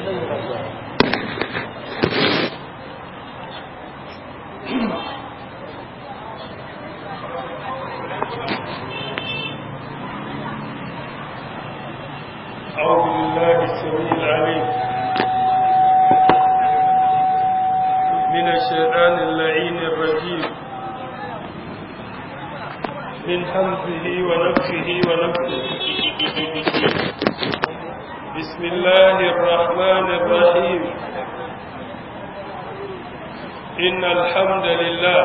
أعوذ بالله السميع العليم من الشيطان اللعين الرجيم من حمزه ونفسه ونفسه بسم الله الرحمن الرحيم إن الحمد لله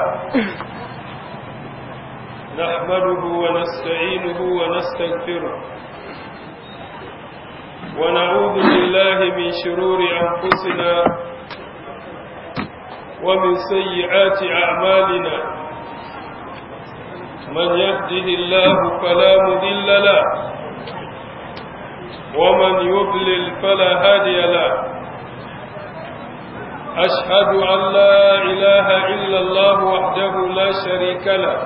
نحمده ونستعينه ونستغفره ونعوذ بالله من شرور أنفسنا ومن سيئات أعمالنا من يهده الله فلا مذل له ومن يضلل فلا هادي له أشهد أن لا إله إلا الله وحده لا شريك له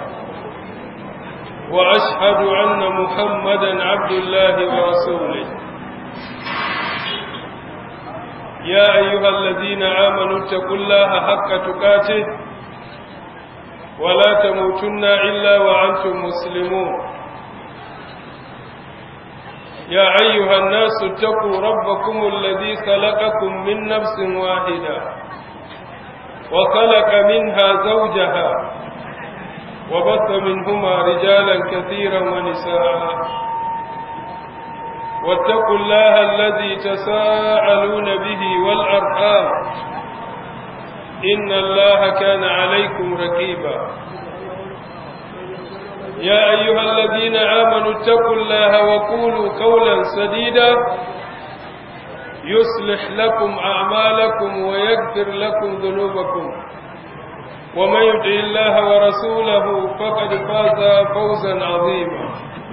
وأشهد أن محمدا عبد الله ورسوله يا أيها الذين آمنوا اتقوا الله حق تقاته ولا تموتن إلا وأنتم مسلمون يا أيها الناس اتقوا ربكم الذي خلقكم من نفس واحدة وخلق منها زوجها وبث منهما رجالا كثيرا ونساء واتقوا الله الذي تساءلون به والأرحام إن الله كان عليكم ركيبا يا أيها الذين آمنوا اتقوا الله وقولوا قولا سديدا يصلح لكم أعمالكم ويغفر لكم ذنوبكم ومن يطع الله ورسوله فقد فاز فوزا عظيما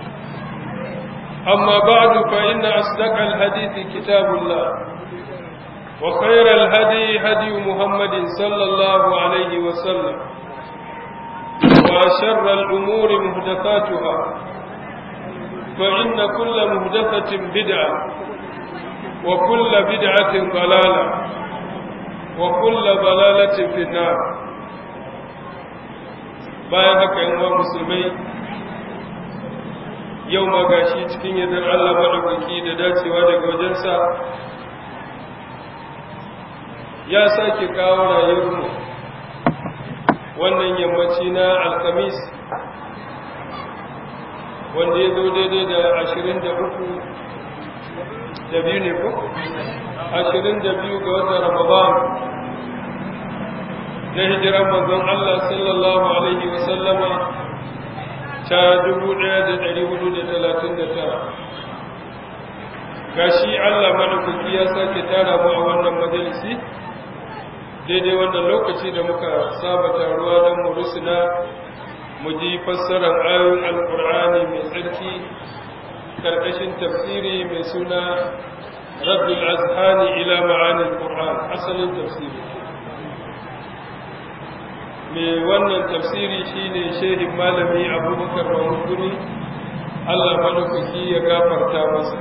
أما بعد فإن أصدق الحديث كتاب الله وخير الهدي هدي محمد صلى الله عليه وسلم وشر الأمور مهدفاتها فإن كل مهدفة بدعة وكل بدعة ضلالة وكل ضلالة في النار bayan haka yan uwan musulmai yau ma gashi cikin yadda Allah maɗaukaki da dacewa daga wajensa ya sake kawo rayuwarmu wannan yammaci na alkamis wanda ya zo daidai da ashirin da uku da biyu ne ko? ashirin da biyu ga watan ramadan na hijiran manzon Allah sallallahu alaihi wasallama ta dubu ɗaya da ɗari hudu da talatin da tara gashi Allah madaukaki ya sake tara mu a wannan majalisi daidai wannan lokaci da muka saba taruwa don mu rusuna mu ji fassarar ayoyin alkur'ani mai tsarki karkashin tafsiri mai suna rabbul azhani ila ma'anin qur'an asalin tafsiri mai wannan tafsiri shine shehin malami abubakar mahmuduni allah madaukaki ya gafarta masa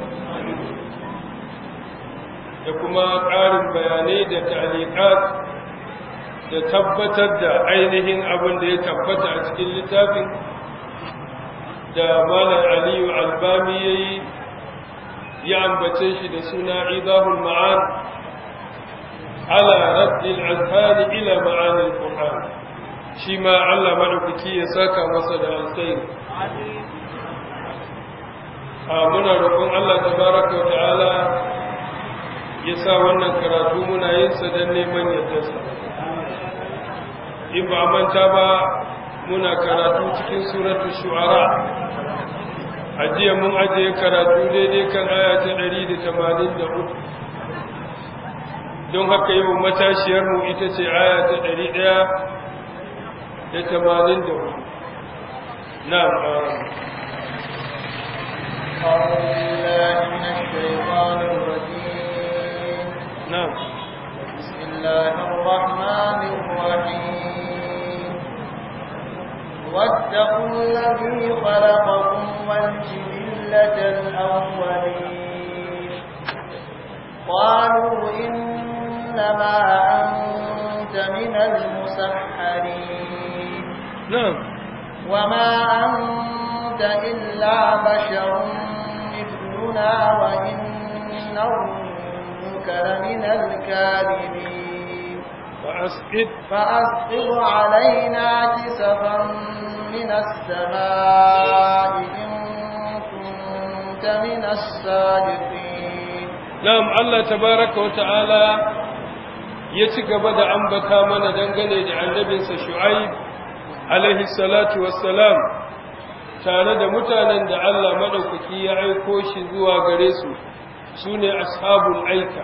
da kuma ƙarin bayanai da ta'aliƙat da tabbatar da ainihin abin da ya tabbata a cikin littafin da malam aliyu albami ya yi ya ambace shi da suna idahul ma'an ala raddil azhani ila ma'anil qur'an shi ma Allah madaukaki ya saka masa da alkhairi a muna roƙon Allah tabaraka wa ta'ala ya sa wannan karatu muna yin sa dan neman yardarsa in ba manta ba muna karatu cikin suratul shu'ara ajiya mun ajiye karatu daidai kan aya ta 183 don haka yau matashiyarmu ita ce aya ta 100 da tamanin da hudu na أعوذ بالله من الشيطان الرجيم نعم بسم الله الرحمن الرحيم واتقوا الذي خلقكم والجبلة الأولين قالوا قالوا إنما أنت من المسحرين نعم وما أنت إلا بشر مثلنا وإن نظنك لمن الكاذبين فأسقط فأسقط علينا كسفا من السماء إن كنت من الصادقين نعم الله تبارك وتعالى ya ci gaba da ambata mana dangane da annabinsa shu'aib alaihi salatu wassalam tare da mutanen da Allah madaukaki ya aiko shi zuwa gare su sune ashabul aika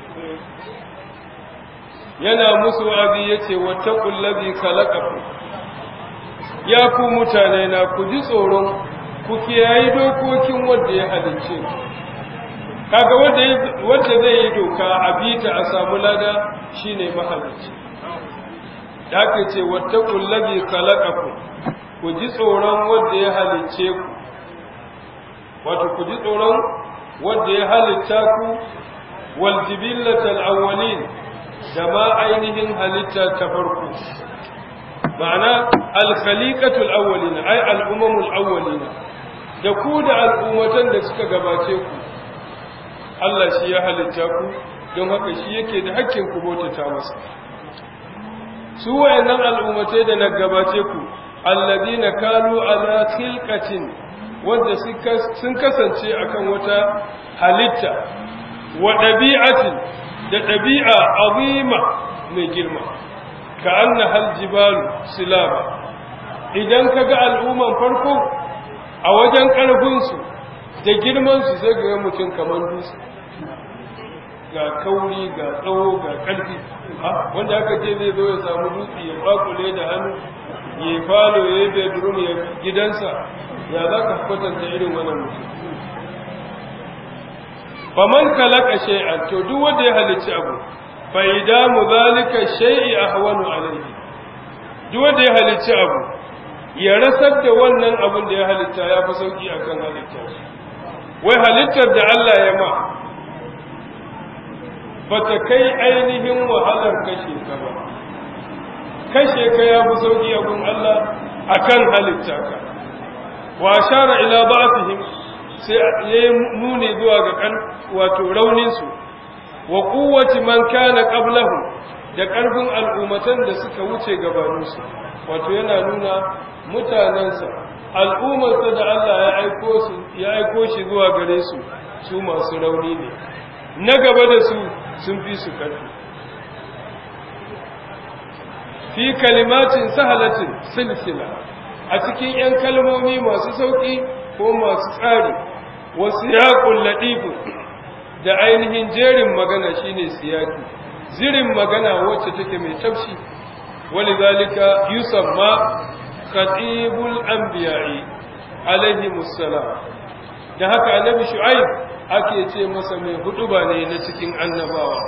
yana musu abi yace wattaqul ladhi khalaqakum ya ku mutane na ku ji tsoron ku kiyayi dokokin wanda ya halicce ku kaga wanda wanda zai yi doka a bita a samu lada shine mahalicci da ake ce wattaqul ladhi khalaqakum ku ji tsoron wanda ya halicce ku wato ku ji tsoron wanda ya halitta ku wal jibillatal awwalin da ma ainihin halitta ta farko ma'ana al khaliqatul awwalin ay al umamul awwalin da ku da al'ummatan da suka gabace ku Allah shi ya halitta ku don haka shi yake da hakkin ku bautata masa su wayannan al'ummatai da na gabace ku alladina kanu ala khilqatin wanda sun kasance akan wata halitta wa dabi'atin da dabi'a azima mai girma ka anna hal jibalu silaba idan kaga al'umman farko a wajen karfin su da girman su sai ga mutum kamar dutse ga kauri ga tsawo ga ƙarfi wanda aka ce zai zo ya samu dutse ya bakule da hannu ya falo ya yi bedroom ya gidansa ya za ka kwatanta irin wannan mutum faman kalaka shay'an to duk wanda ya halicci abu fa idamu zalika shay'i ahwanu alayhi duk wanda ya halicci abu ya rasar da wannan abin da ya halitta ya fi sauki akan halitta wai halittar da Allah ya ma ba ta kai ainihin wahalar kashe ka ba kashe ka ya fi sauƙi a gun Allah a kan halitta ka wa shara ila ba'atihim sai ya yi nuni zuwa ga kan wato rauninsu wa kuwaci man kana qablahu da ƙarfin al'ummatan da suka wuce gabaninsu wato yana nuna mutanensa al'ummarsa da Allah ya aiko su ya aiko shi zuwa gare su su masu rauni ne na gaba da su sun fi su ƙarfi fi kalimatin sahalatin silsila a cikin ‘yan kalmomi masu sauƙi ko masu tsari wasu yaƙun laɗifin da ainihin jerin magana shine siyaki zirin magana wacce take mai tafshi wani zalika yusamma khatibul anbiya'i alaihi musallam da haka annabi shu'aib ake ce masa mai huduba ne na cikin annabawa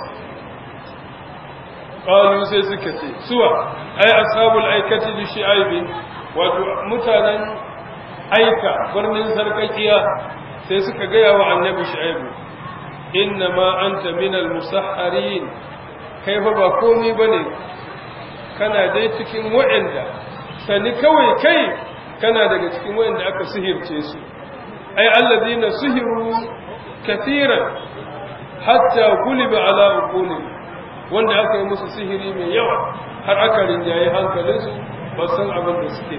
qalu sai suka ce suwa ai ashabul aikati li shu'aib wato mutanen aika birnin sarkakiya sai suka gaya wa annabi shu'aib inna ma anta minal musahharin kai fa ba komai bane kana dai cikin wa'anda sani kawai kai kana daga cikin wa'anda aka sihirce su ai alladina sihiru kathiran hatta guliba ala uqulihim wanda aka yi musu sihiri mai yawa har aka rinjaye hankalinsu ba san abin da suke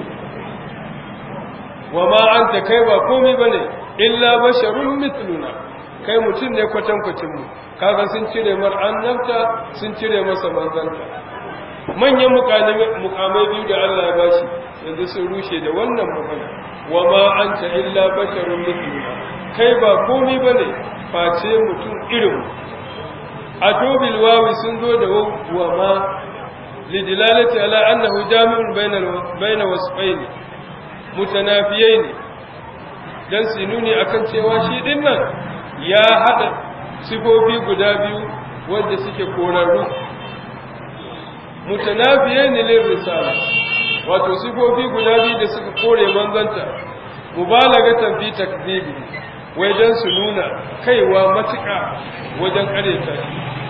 wa ma anta kai ba komai bane illa basharun mithluna kai mutum ne kwatankwacin mu kaga sun cire mar annabta sun cire masa manzanta manyan mukamai biyu da Allah ya bashi yanzu sun rushe da wannan magana wa ma anta illa basharun mithluna kai ba komai bane face mutum irin a tobil wawi sun zo da wa ma lidilalati ala annahu jami'un bayna wasfaini mutanafiyaini dan su nuni akan cewa shi dinnan ya hada sifofi guda biyu wanda suke korarru mutanafiyaini lil risala wato sifofi guda biyu da suka kore manzanta mubalagatan fi takdibi wai dan su nuna kaiwa matuƙa wajen ƙareta shi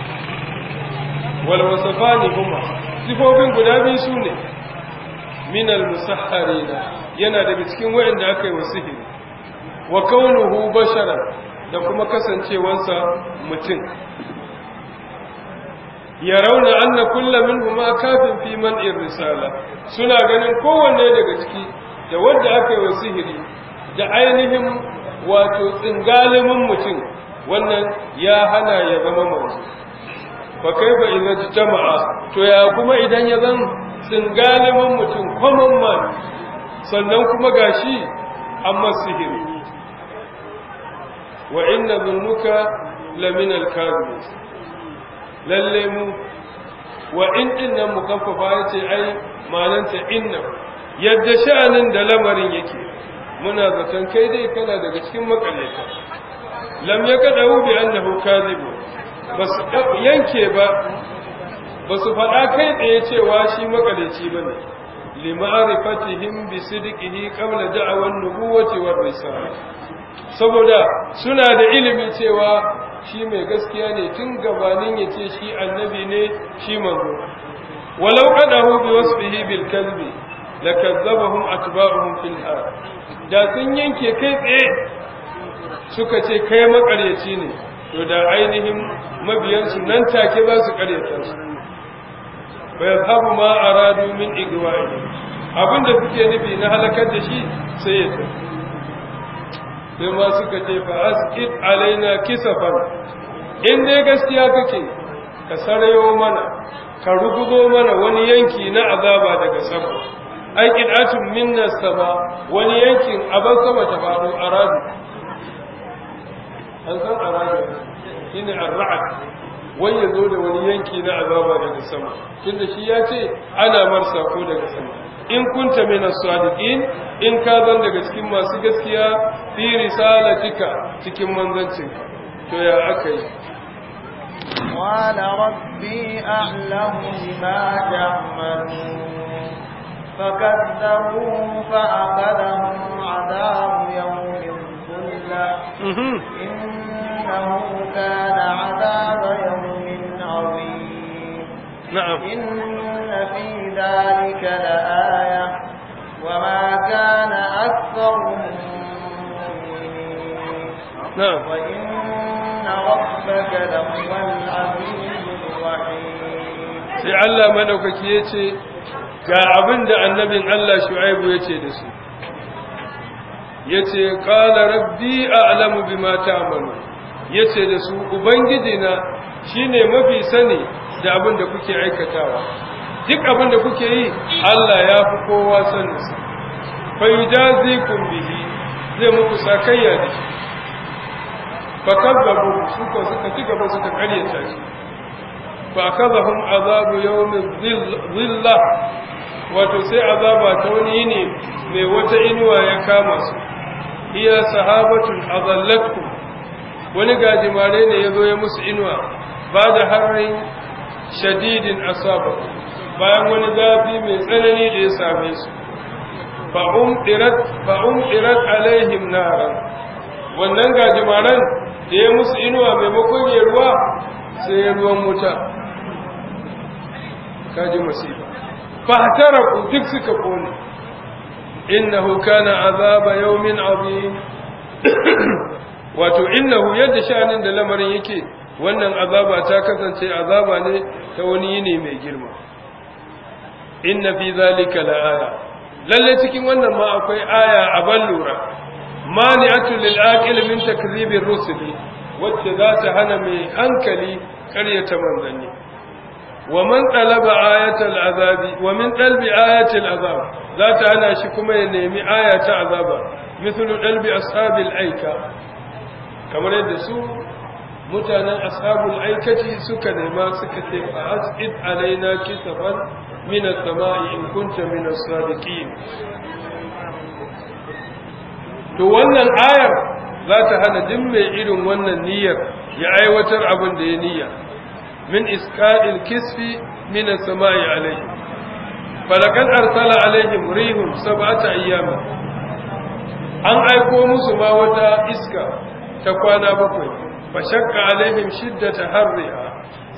wal wasafani huma sifofin guda biyu su ne minal musahharina yana daga cikin waɗanda aka yi wa sihiri wa kaunuhu basharan da kuma kasancewansa mutum ya rauna anna kulla minhuma kafin fi man'ir risala suna ganin kowanne daga ciki da wanda aka yi wa sihiri da ainihin wato tsingalimin mutum wannan ya hana ya zama manzo fa kaifa idza jama'a to ya kuma idan ya zan tsingalimin mutum common man sannan kuma gashi amma sihiri wa inna dhunnuka lamina al-kadhib lalle mu wa in dinnan mukaffafa yace ai mananta inna yadda sha'anin da lamarin yake muna zaton kai dai kana daga cikin makallaita lam yakadahu bi annahu kadhibu basu yanke ba basu faɗa kai tsaye cewa shi makalici bane lima'rifatihim bi sidqihi qabla da'awan nubuwati war risala saboda suna da ilimi cewa shi mai gaskiya ne tun gabanin ya ce shi annabi ne shi manzo walau qadahu bi wasfihi bil kadhibi lakazzabahum atba'uhum fil har da sun yanke kai tsaye suka ce kai makaryaci ne to da ainihin mabiyansu nan take za su karyata su wa yadhabu ma aradu min igwa'i abinda suke nufi na halakar da shi sai ya tafi sai ma suka ce fa asqit alaina kisafan in dai gaskiya kake ka sarayo mana ka ruguzo mana wani yanki na azaba daga sama ai qid'atun minna sama wani yankin aban sama ta faɗo aradu an san aradu shine ar-ra'd wai yazo da wani yanki na azaba daga sama tunda shi ya ce ana marsa ko daga sama in kunta min as-sadiqin in ka zan daga cikin masu gaskiya fi risalatika cikin manzancinka to ya akai قال ربي أعلم بما تعملون فكذبوه فأخذهم عذاب يوم الظلة إنه كان عذاب يوم عظيم نعم إن في ذلك لآية وما كان أكثرهم مؤمنين نعم وإن ربك لهو العزيز الرحيم sai Allah madaukaki yace ga abin da annabin Allah Shu'aibu yace da su yace qala rabbi a'lamu bima ta'malu yace da su ubangiji na shine mafi sani da abin da kuke aikatawa duk abin da kuke yi Allah ya fi kowa sanin sa fa yujazikum bihi zai muku sakayya da shi fa kazzabu su ko suka ci gaba suka karyata shi fa kazahum azabu yawmin dhilla wato sai azaba ta wani yini mai wata inuwa ya kama su iya sahabatun azallatkum wani gajimare ne ya zo ya musu inuwa ba da harin shadidin asaba bayan wani zafi mai tsanani da ya same su fa'um ɗirat alaihim naran wannan gajimaren da ya musu inuwa maimakon ya ruwa sai ya ruwan wuta kaji masifa fahtaraku duk suka kone innahu kana azaba yawmin azim wato innahu yadda sha'anin da lamarin yake wannan azaba ta kasance azaba ne ta wani yini mai girma inna fi zalika la'aya lalle cikin wannan ma akwai aya a ban lura mani'atu lil aqil min takdhibir rusuli wacce za ta hana mai hankali ƙaryata manzanni wa man talaba ayatal azabi wa min talbi ayatil azab za ta hana shi kuma ya nemi aya ta azaba mithlu dalbi ashabil aika kamar yadda su mutanen ashabul aikati suka nema suka ce fa asqid alaina kisafan min as-sama'i in kunta min as-sadiqin to wannan ayar za ta hana duk mai irin wannan niyyar ya aiwatar abin da ya niyya min isqa'il kisfi min as-sama'i alayhi falakan arsala alaihim rihum sab'ata ayyamin an aiko musu ma wata iska ta kwana bakwai fa shakka alaihim shiddata harriha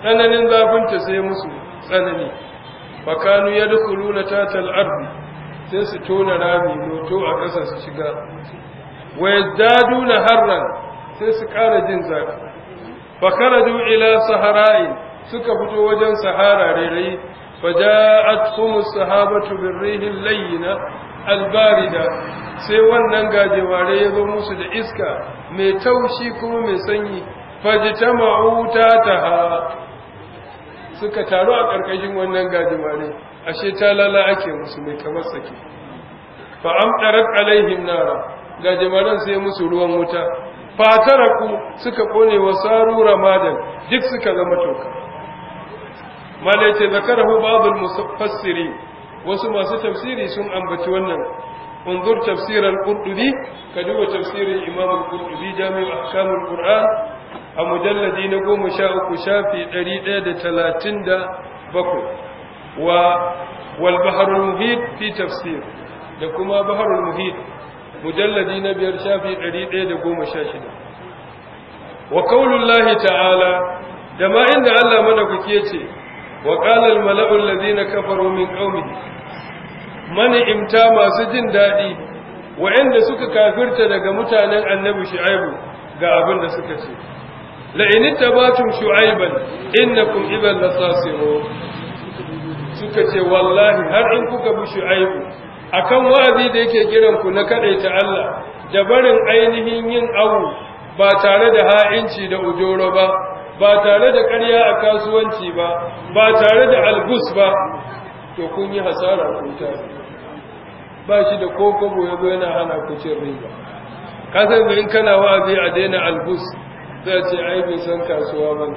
tsananin zafinta sai musu tsanani fakanu yadkhuluna tatal ardi sai su tona rami loto a ƙasa su shiga wa yazdaduna harran sai su ƙara jin zafi fakaraju ila sahara'in suka fito wajen sahara rairayi faja'atuhum as-sahabatu birrihi layyina albarida sai wannan gajeware ya zo musu da iska mai taushi kuma mai sanyi fajtama'u tataha suka taru a ƙarƙashin wannan gajeware ashe talala ake musu mai kamar sake fa amtarat alaihim nara gajewaren sai musu ruwan wuta fataraku suka kone wa saru ramadan duk suka zama toka malai ce zakarahu babul mufassiri wasu masu tafsiri sun ambaci wannan unzur tafsir al-qurtubi ka duba tafsirin imam al-qurtubi jami'u ahkam al-qur'an a mujalladi na goma sha uku shafi ɗari ɗaya da talatin da bakwai wa wal baharul muhit fi tafsir da kuma baharul muhit mujalladi na biyar shafi ɗari ɗaya da goma sha shida wa kaulullahi ta'ala da ma inda Allah madaukaki ya ce wa qala al mala'u allazina kafaru min qaumihi mani imta masu jin daɗi wa'anda suka kafirta daga mutanen annabi shu'aibu ga abin da suka ce la in tabatum shu'aiban innakum idan lasasirun suka ce wallahi har in kuka bi shu'aibu akan wa'azi da yake kiran ku na kadaita Allah da barin ainihin yin awu ba tare da ha'inci da ujoro ba ba tare da ƙarya a kasuwanci ba ba tare da algus ba to kun yi hasara kun ta ba shi da kokobo ya zo yana hana ku cin riba kasan da in kana wa'azi a daina algus zai ce ai bai san kasuwa ba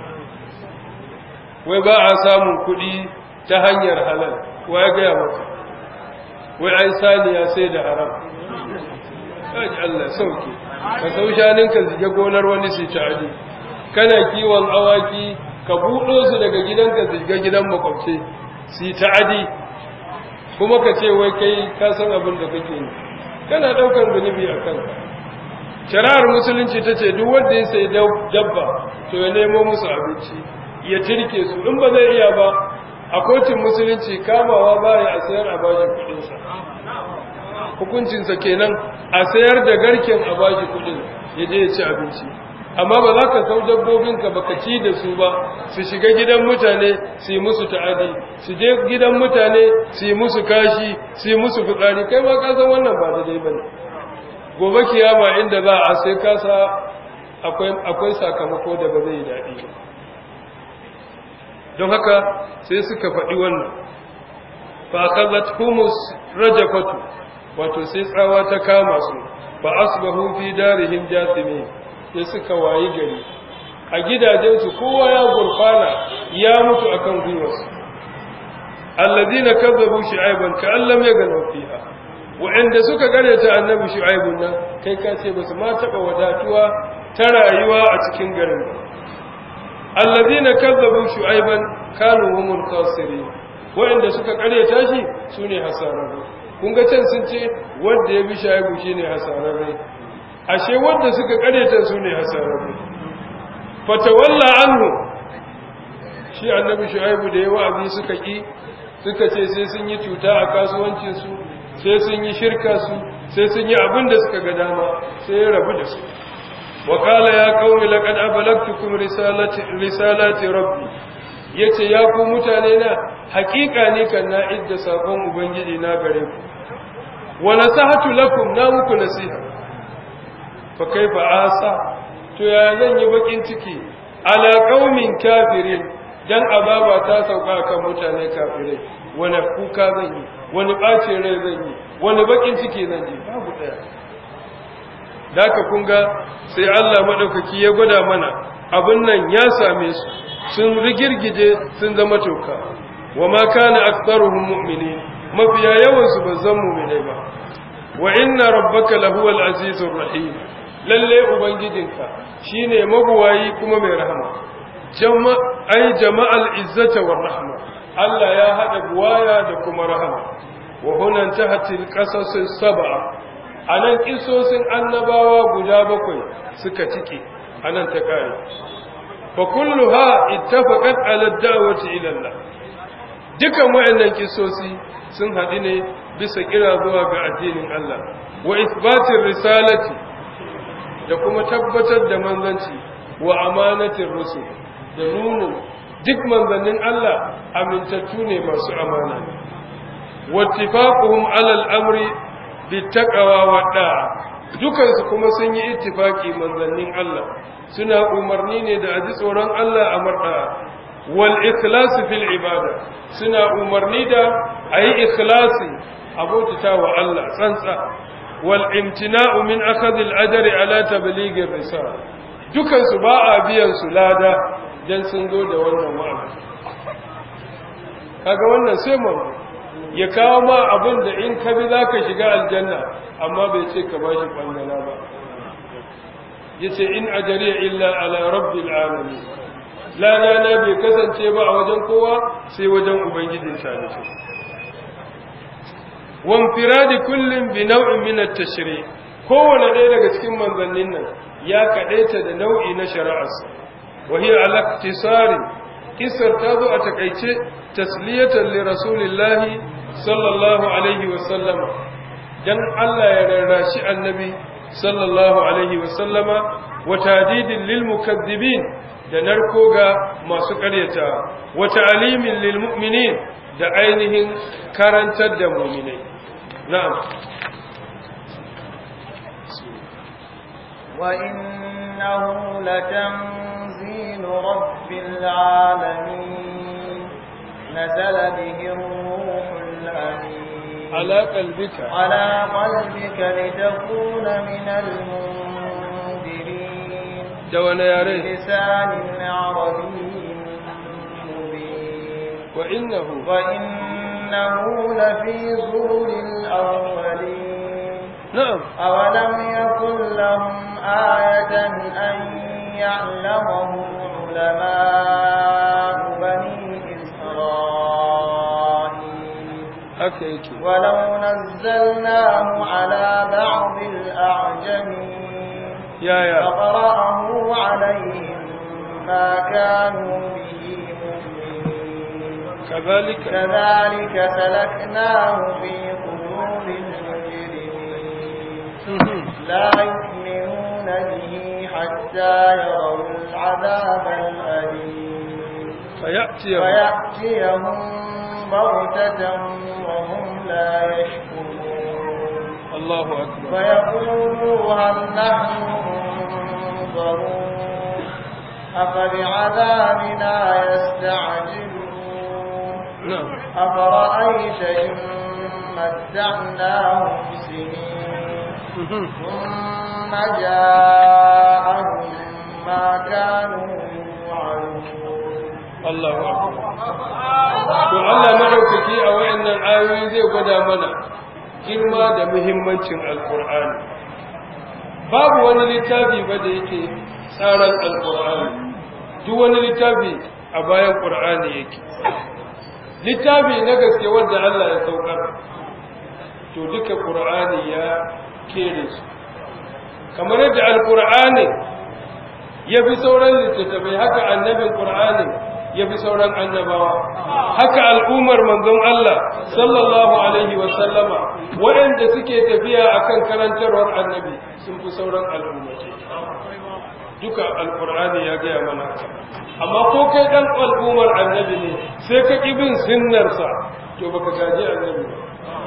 wai ba a samun kuɗi ta hanyar halal wa ya gaya maka wai ai saniya sai da haram kaji Allah sauke ka sau shaninka zige gonar wani sai ta adi kana kiwon awaki ka buɗo su daga gidanka zige gidan makwabce su ta adi kuma ka ce wai kai ka san abin da kake yi kana ɗaukar zunubi a kanka shari'ar musulunci ta ce duk wanda ya sai dabba to ya nemo musu abinci ya tirke su in ba zai iya ba a kotun musulunci kamawa ba ya a sayar a bashi kudinsa hukuncinsa kenan a sayar da garken a bashi kudin ya je ya ci abinci amma ba za ka sau dabbobinka ba ka ci da su ba su shiga gidan mutane su yi musu ta'adi su je gidan mutane su yi musu kashi su yi musu fitsari kai ma ka san wannan ba daidai ba ne gobe kiyama inda za a sai kasa akwai sakamako da ba zai daɗi ba don haka sai suka faɗi wannan fa kazat humus rajafatu wato sai tsawa ta kama su fa asbahu fi darihim jasimi sai suka wayi gari a gidajensu kowa ya gurfana ya mutu akan gwiwarsu alladina kazzabu shu'aiban ka allam yaganu fiha wa'anda suka ta annabi shu'aibun nan kai ka ce basu ma taba wadatuwa ta rayuwa a cikin garin ba alladina kazzabu shu'aiban kanu humul khasirin wa'anda suka karyata shi sune hasararru kun ga can sun ce wanda ya bi shu'aibu shine hasararre ashe wanda suka karyata sune hasararru fatawalla anhu shi annabi shu'aibu da ya wa'azi suka ki suka ce sai sun yi cuta a kasuwancinsu sai sun yi shirka su sai sun yi abin da suka ga dama sai ya rabu da su wakala ya kauni laqad abalagtukum risalati risalati rabbi yace ya ku mutane na hakika ne kan na idda sakon ubangiji na gare ku wa nasahatu lakum na muku nasiha fa kaifa asa to ya zan yi bakin ciki ala qaumin kafirin dan azaba ta sauka kan mutane kafirai wani kuka zan yi wani ɓace rai zan yi wani bakin ciki zan yi babu ɗaya da aka kunga sai Allah maɗaukaki ya gwada mana abin nan ya same su sun rigirgije sun zama toka wa ma kana aktharuhum mu'minin mafiya yawan su bazan mu'minai ba wa inna rabbaka lahuwal azizur rahim lalle ubangijinka shine mabuwayi kuma mai rahama ai jama'al izzata war rahma Allah ya hada buwaya da kuma rahama wa hunan tahatil qasasis sab'a anan kisosin annabawa guda bakwai suka cike anan ta kare fa kulluha ittafaqat ala da'wati ila Allah dukan wayannan kisosi sun haɗu ne bisa kira zuwa ga addinin Allah wa isbatir risalati da kuma tabbatar da manzanci wa amanatin rusul da nunu duk manzannin Allah amintattu ne masu amana ne wattifaquhum ala al-amri bittaqwa wa da'a dukansu kuma sun yi ittifaki manzannin Allah suna umarni ne da aji tsoron Allah a marda wal ikhlas fil ibada suna umarni da ayi ikhlasi abota wa Allah tsantsa wal imtina'u min akhadh al ajri ala tabligh ar risala dukansu ba a biyan su lada dan sun zo da wannan wa'azi kaga wannan sai mu ya kawo ma abin da in ka bi zaka shiga aljanna amma bai ce ka bashi kwangala ba yace in ajriya illa ala rabbil alamin lada na bai kasance ba a wajen kowa sai wajen ubangijin talibai wamfiradi kullum bi nau'in min at-tashri kowane ɗaya daga cikin manzannin nan ya kadaita da nau'i na shari'arsa wa hiya ala iktisari kisar ta zo a takaice tasliyatan li rasulillahi sallallahu alaihi wa sallama dan Allah ya rarrashi annabi sallallahu alaihi wa sallama wa tadidin lil mukaththibin da narko ga masu ƙaryata wa ta'limin lil mu'minin da ainihin karantar da mu'minai na'am وإنه لتنزيل رب العالمين نزل به الروح الأمين على قلبك على قلبك لتكون من المنذرين دوانا يا ريت بلسان عربي مبين وإنه وإنه لفي زور الأولين نعم أولم يكن لهم آية أن يعلمه علماء بني إسرائيل haka yake ولو نزلناه على بعض الأعجمين yaya فقرأه عليهم ما كانوا به مؤمنين kazalika كذلك سلكناه في قلوب المجرمين لا يؤمنون به حتى يروا العذاب الأليم فيأتي فيأتيهم بغتة وهم لا يشكرون الله أكبر فيقولوا هل نحن منظرون أفبعذابنا يستعجلون نعم أفرأيت إن متعناهم سنين ثم جاءهم ما كانوا يوعدون الله أكبر to Allah madaukaki a wayannan ayoyi zai gwada mana girma da muhimmancin alkur'ani babu wani littafi ba da yake tsaran alkur'ani duk wani littafi a bayan qur'ani yake littafi na gaske wanda Allah ya saukar to duka qur'ani ya kere su kamar yadda alkur'ani ya fi sauran littattafai haka annabin qur'ani ya fi sauran annabawa haka al'ummar manzon Allah sallallahu alaihi wa sallama waɗanda suke tafiya akan karantarwar annabi sun fi sauran al'ummai duka alqur'ani ya gaya mana haka amma ko kai dan al'ummar annabi ne sai ka ki bin sunnarsa to baka gaji annabi ba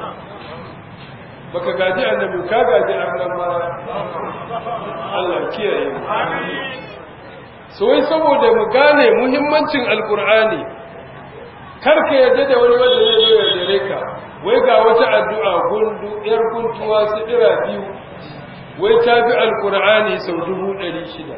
baka gaji annabi ka gaji annabawa Allah kiyaye mu so wai saboda mu gane muhimmancin alkur'ani karka yadda da wani wanda zai zo ya dare ka wai ga wata addu'a gundu yar guntuwa su dira biyu wai ta bi alkur'ani sau dubu ɗari shida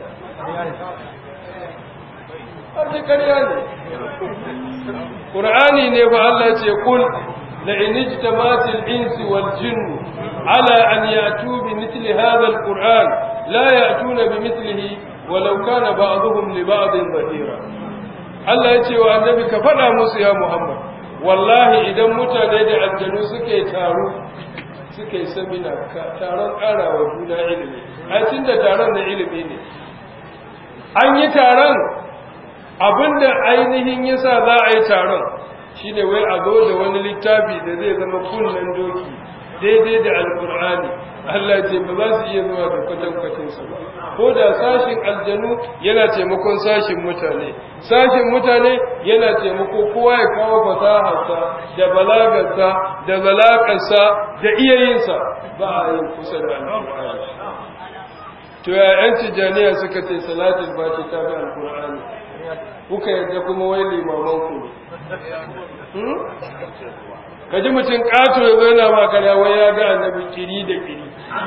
Arzi ƙarya ne ƙur'ani ne ba Allah ce kul la in ijtamatil insi wal jinnu ala an ya'tu bi mithli hadha alquran la ya'tuna bi mithlihi walau kana ba'dhum li ba'dhin zahira Allah ya ce wa annabi ka faɗa musu ya Muhammad wallahi idan mutane da aljanu suke taro suke samina taron ƙarawa juna ilimi ai tunda taron na ilimi ne an yi taron abinda ainihin yasa za a yi taron shine wai a zo da wani littafi da zai zama kunnen doki daidai da alkur'ani Allah ce ba za su iya zuwa da kwatankwacin su ba ko da sashin aljanu yana taimakon sashin mutane sashin mutane yana taimako kowa ya kawo fasaharsa da balagarsa da zalakarsa da iyayinsa ba a yin kusa da alkur'ani to ya yan tijaniya suka ce salatul fati ta fi alkur'ani kuka yadda kuma wai limaman ku ne ka ji mutum ƙato ya zo yana ma karya wai ya ga annabi kiri da kiri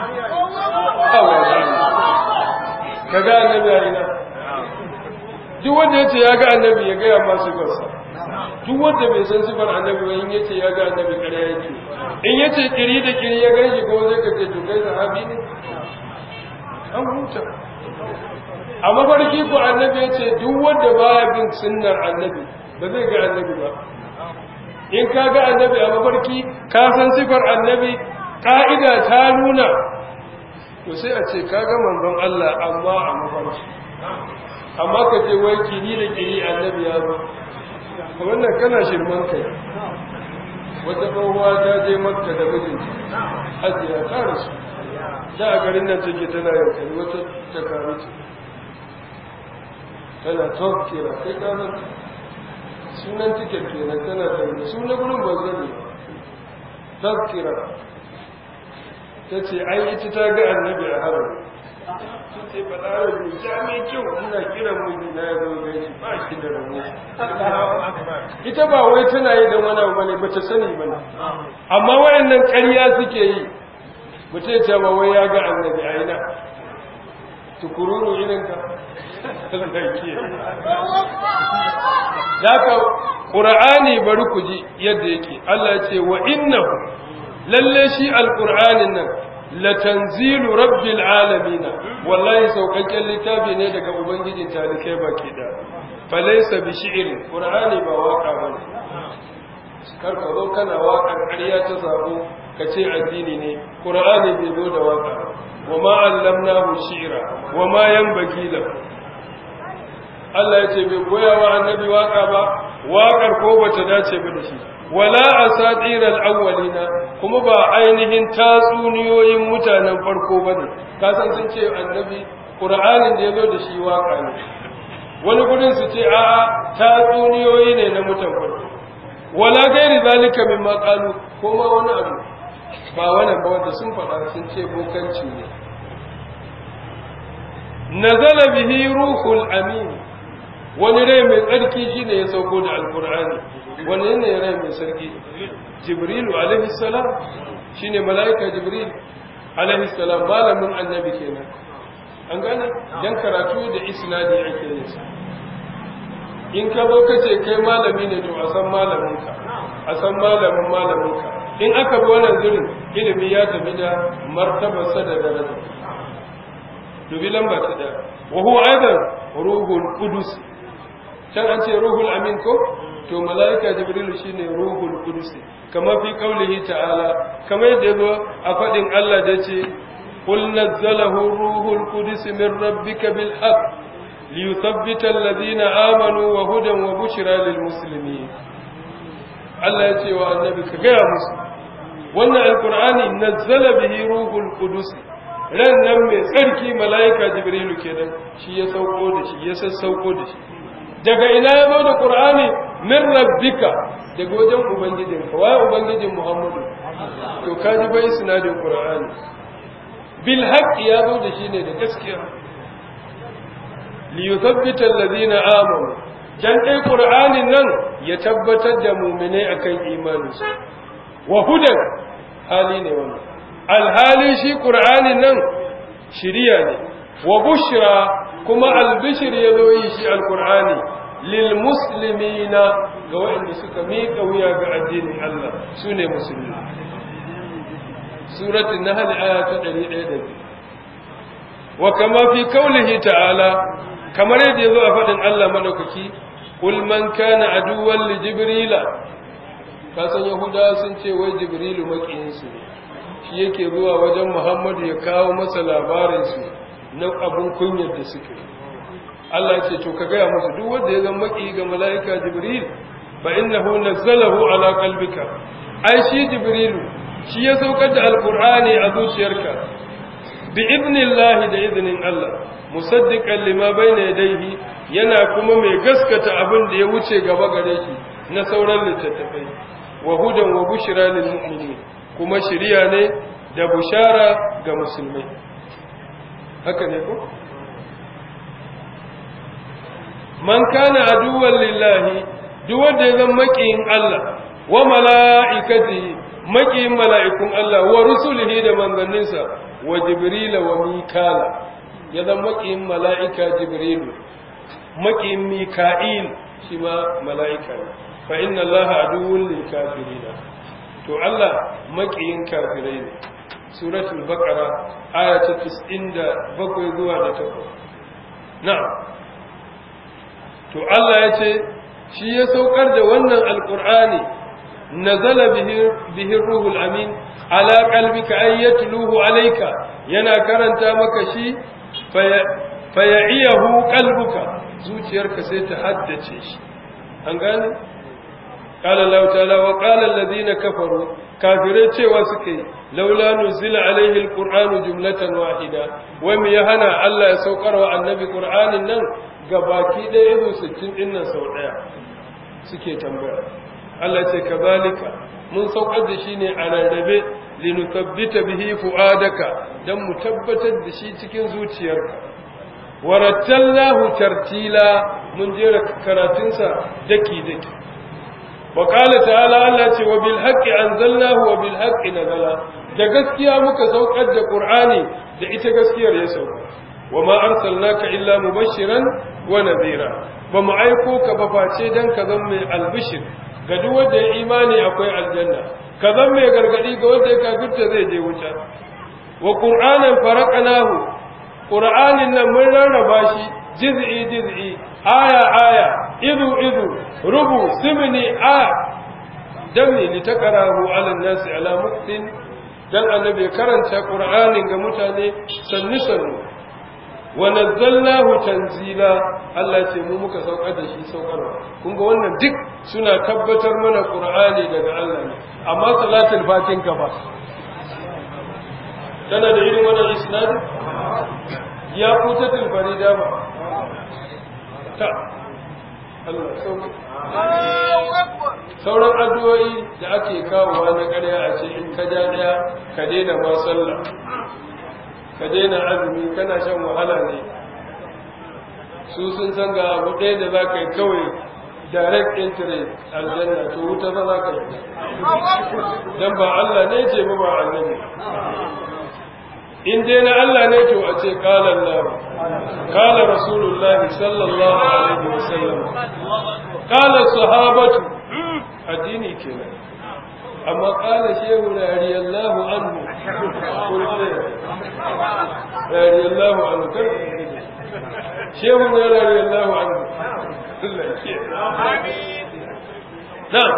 ka ga annabi a ina duk wanda ya ce ya ga annabi ya gaya masu gasa duk wanda bai san sifar annabi ba in ya ce ya ga annabi karya yake in ya ce kiri da kiri ya gan shi ko zai ka ce to kai sahabi ne an huta a mafarki ku annabi ya ce duk wanda baya bin sunnar annabi ba zai ga annabi ba in ka ga annabi a mafarki ka san sifar annabi ka'ida ta nuna to sai a ce ka ga manzon Allah amma a mafarki amma ka ce wai kiri da kiri annabi ya zo wannan kana shirman kai wata tsohuwa ta je makka da mijinta hajiya ta rasu da a garin nan take tana yankari wata ta karu ce tana tokkera kai kanan sunan tiket kenan tana da sunan gurin ba zane tokkera ta ce ai ita ta ga annabi a haram ta ce ba da rabu ja mai kyau ina kiran miji na ya zo gaishe ba shi da rabu ita ba wai tana yi don wani abu bane ba ta sani bane amma wayannan ƙarya suke yi mutum ce ba wai ya ga annabi a ina tukururu irinka Daka ƙura'ani bari ku ji yadda yake Allah ce wa innahu lalle shi alƙur'anin nan latanzilu rabbil alamina wallahi saukakken littafi ne daga ubangijin talikai baki da falaisa bi shi'rin ƙur'ani ba waka bane kar ka zo kana waƙar ƙarya ta sabo ka ce addini ne ƙur'ani bai zo da waka wa ma allamnahu shi'ra wa ma yanbaghi lahu Allah ya ce bai koya wa annabi waka ba waƙar ko bata dace ba da shi wala asatiral awwalina kuma ba ainihin tatsuniyoyin mutanen farko bane ka san sun ce annabi qur'anin da yazo da shi waka ne wani gurin su ce a'a tatsuniyoyi ne na mutan farko wala gairi zalika mimma qalu ko ma wani abu ba wannan ba wanda sun faɗa sun ce bokanci ne nazala bihi ruhul amin wani rai mai tsarki shine ya sauko da alkur'ani wani ne rai mai sarki jibrilu alaihi salam shine malaika jibril alaihi salam malamin annabi kenan an gane dan karatu da isnadi ake yin sa in ka zo kace kai malami ne to a san malaminka a san malamin malaminka in aka bi wannan zirin ilimi ya tafi da martabarsa da daraja dubi lamba ta da wa huwa aidan ruhul qudus can an ce ruhul amin ko to malaika jibrilu shine ruhul qudus kama fi qaulihi ta'ala kama yadda yazo a fadin Allah da yace qul nazzalahu ruhul qudus min rabbika bil haqq liyuthabbita alladhina amanu wa hudan wa bushra lil muslimin Allah yace wa annabi ka ga musu wannan alqur'ani nazzala bihi ruhul qudus ran nan mai tsarki malaika jibrilu kenan shi ya sauko da shi ya sassauko da shi daga ina ya zo da qur'ani min rabbika daga wajen ubangijinka waye ubangijin muhammadu to ka ji bai sinadin qur'ani bil haqqi ya zo da shi ne da gaskiya li yuthabbita alladhina amanu dan dai qur'anin nan ya tabbatar da mu'minai akan imaninsu wa hudan hali ne wannan alhali shi qur'anin nan shiriya ne wa bushra kuma albishir ya zo yi shi alqur'ani lil muslimina ga waɗanda suka miƙa wuya ga addinin Allah su ne musulmi suratul nahl aya ta 102 wa kama fi qawlihi ta'ala kamar yadda yazo a fadin Allah madaukaki kul man kana aduwwan li jibrila ka san yahuda sun ce wai jibrilu makiyin su shi yake zuwa wajen muhammadu ya kawo masa labarin su na abun kunyar da suke Allah ce to ka gaya musu duk wanda ya zama maki ga mala'ika Jibril fa innahu nazzalahu ala qalbika ai shi Jibrilu shi ya saukar da alqur'ani a zuciyarka bi idnillahi da iznin Allah musaddiqan lima bayna yadayhi yana kuma mai gaskata abin da ya wuce gaba gare shi na sauran littattafai wa hudan wa bushra lil mu'minin kuma shiriya ne da bushara ga musulmai haka ne ko man kana aduwwan lillahi duk wanda ya zama makiyin Allah wa mala'ikatihi makiyin mala'ikun Allah wa rusulihi da manzanninsa wa jibrila wa mikala ya zama makiyin mala'ika jibrilu makiyin mika'il shi ma mala'ika ne fa inna Allah aduwwun lil kafirina to Allah makiyin kafirai ne suratul baqara aya ta 97 zuwa da 8 na'am to Allah ya ce shi ya saukar da wannan alqur'ani nazala bihi bihi ruhul amin ala qalbika ay yatluhu alayka yana karanta maka shi faya'iyahu qalbuka zuciyarka sai ta haddace shi an gane قال الله تعالى وقال الذين كفروا kafirai cewa suke laula nuzila alaihi alqur'anu jumlatan wahida wai me ya hana Allah ya saukar wa annabi qur'anin nan gabaki ɗaya izo 60 din nan sau ɗaya suke tambaya Allah ce kazalika mun saukar da shi ne a rarrabe linuthabbita bihi fuadaka dan mu tabbatar da shi cikin zuciyarka warattallahu tartila mun jera karatunsa daki daki وقال تعالى الله ce wa bil haqqi anzalnahu wa bil haqqi nazala da gaskiya muka saukar da qur'ani da ita gaskiyar ya sauka wa ma arsalnaka illa mubashiran wa nadhira ba mu aiko ka ba face dan ka zama mai albishir ga duk wanda ya imani akwai aljanna ka zama mai gargadi ga wanda ya kafirta zai je wuta wa qur'anan faraqnahu qur'anin nan mun rarraba shi juz'i juz'i aya aya idu idu rubu simini a dami li taqrahu ala nasi ala muktin dan annabi karanta qur'anin ga mutane sannu sannu wa nazzalnahu tanzila Allah ce mu muka saukar da shi saukarwa kun ga wannan duk suna tabbatar mana qur'ani daga Allah ne amma salatul fatin ka ba tana da irin wannan isnad ya kutatul farida ba ta Allah sauki sauran addu'o'i da ake kawowa na ƙarya a ce in ka ja daya ka daina ma sallah ka daina azumi kana shan wahala ne su sun san ga abu ɗaya da za ka yi kawai direct entry aljanna to wuta za za ka yi don ba Allah ne ce ba ba annabi in dai na Allah ne to a ce qala Allah qala rasulullah sallallahu alaihi wasallam qala sahabatu addini kenan amma qala shehu radiyallahu anhu kullu radiyallahu anhu kar shehu radiyallahu anhu na'am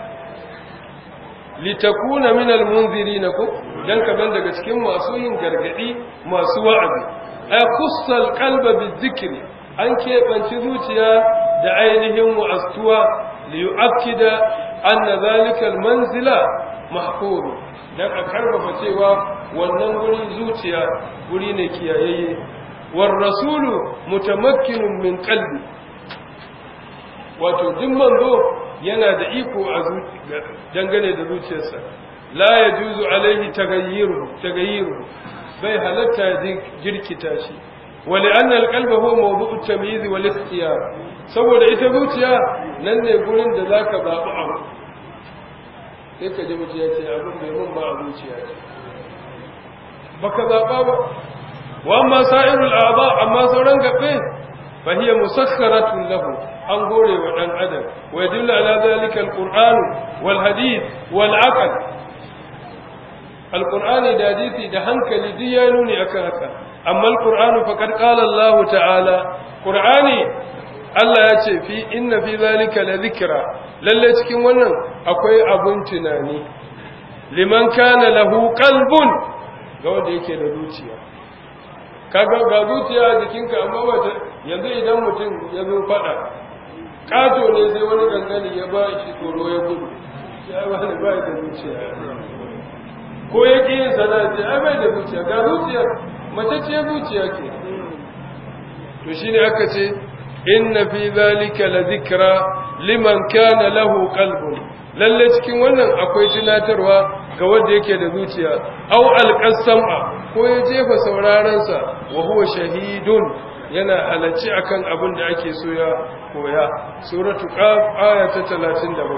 litakuna min almunzirin ku dan kaman daga cikin masu yin gargadi masu wa'azi ay khussal qalba bizikri an keɓanci zuciya da ainihin mu'astuwa li yu'akkida anna zalika almanzila mahfuz dan a karfafa cewa wannan gurin zuciya guri ne kiyayayye war rasulu mutamakkinun min qalbi wato duk manzo yana da iko a dangane da zuciyarsa la ya juzu alaihi tagayyiru tagayyiru bai halatta jirkita shi wali anna alqalba huwa mawdu'u at-tamyiz wal ikhtiyar saboda ita zuciya nan ne gurin da zaka zabi abu sai ka ji mutum ya ce abin bai mun ba a zuciya ce baka zaba ba wa amma sa'irul a'dha amma sauran gabe fa hiya musakharatun lahu an gore wa ɗan adam wa yadullu ala zalika alquran wal hadith wal aql alqur'ani da hadisi da hankali duk ya nuni akan haka amma alqur'anu faqad qala Allah ta'ala qur'ani Allah ya ce fi inna fi zalika la dhikra lalle cikin wannan akwai abun tunani liman kana lahu qalbun ga wanda yake da zuciya kaga ga zuciya jikinka amma ba yanzu idan mutum ya zo faɗa ƙato ne sai wani gangani ya ba shi tsoro ya gudu ya ba ni ba da zuciya ko ya ƙi yin sana ce ai bai da zuciya ga zuciyar mace ce zuciya ke to shine aka ce inna fi zalika la zikra liman kana lahu qalbun lalle cikin wannan akwai tunatarwa ga wanda yake da zuciya aw alqasama ko ya jefa sauraron sa wa huwa shahidun yana halacci akan abin da ake so ya koya suratu qaf aya ta 37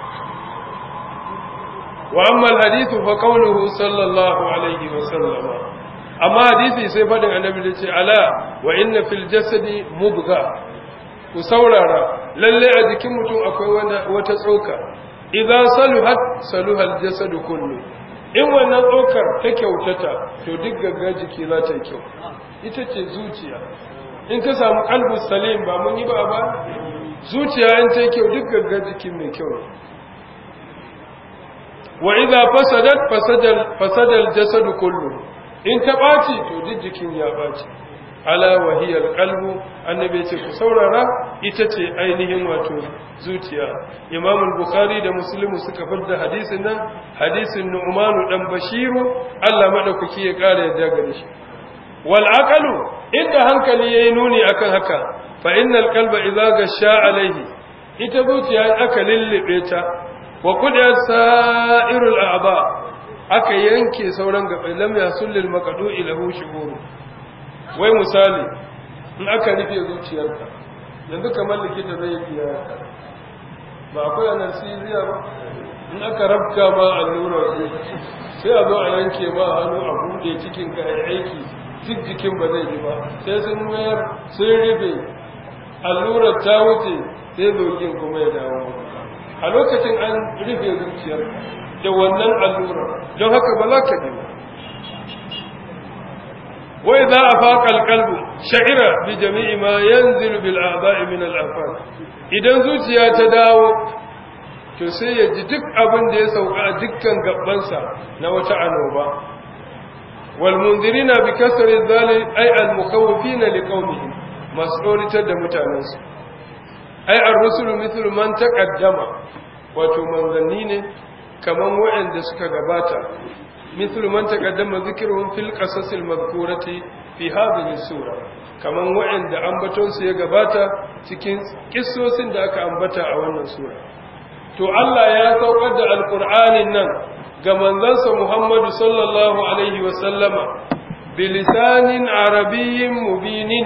wa amma alhadithu fa qawluhu sallallahu alaihi wa sallama amma hadisi sai fadin annabi da ce ala wa inna fil jasadi mubgha ku saurara lalle a jikin mutum akwai wata tsoka idza saluhat saluha al jasadu kullu in wannan tsokar ta kyautata to duk gagga jiki za ta yi kyau ita ce zuciya in ka samu qalbu salim ba mun yi ba ba zuciya in ta yi kyau duk gagga jiki mai kyau ne wa idza fasadat fasadal fasadal jasadu kullu in ta ɓaci to duk jikin ya ɓaci ala wahiyar kalbu annabi ce ku saurara ita ce ainihin wato zuciya imam bukhari da muslimu suka fadda hadisin nan hadisin nu'manu dan bashiru Allah madaukaki ya kare yadda gare shi wal aqalu inda hankali yayi nuni akan haka fa innal qalba idza gasha alaihi ita zuciya aka lillibe ta wa qad sa'irul a'ba aka yanke sauran gabai lam yasul lil maqdu'i lahu shuhur wai misali in aka rufe zuciyarka yanzu kamar likita zai yi ba akwai anesthesia ba in aka rabka ma allura sai a zo a yanke ma hannu a bude cikin ka aiki duk jikin ba zai ji ba sai sun mayar sun rufe allurar ta wuce sai zogin kuma ya dawo a lokacin an rufe zuciyar da wannan allurar don haka ba za ka ji ba wai za a faƙa kalbu sha'ira bi jami'i ma yanzilu bil a'da'i min al idan zuciya ta dawo to sai ya ji duk abin da ya sauka a dukkan gabansa na wata annoba wal mundirina bi kasri zali ay al mukhawifina li qaumihim mas'ulitar da mutanensu ay ar-rusulu mithlu man taqaddama wato manzanni ne kaman waɗanda suka gabata مثل من تقدم ذكرهم في القصص المذكورة في هذه السورة kaman wa'anda ambatonsu ya gabata cikin kissosin da aka ambata a wannan sura to Allah ya saukar da alqur'anin nan ga manzansa Muhammadu sallallahu alaihi wa sallama bilisanin arabiyyin mubinin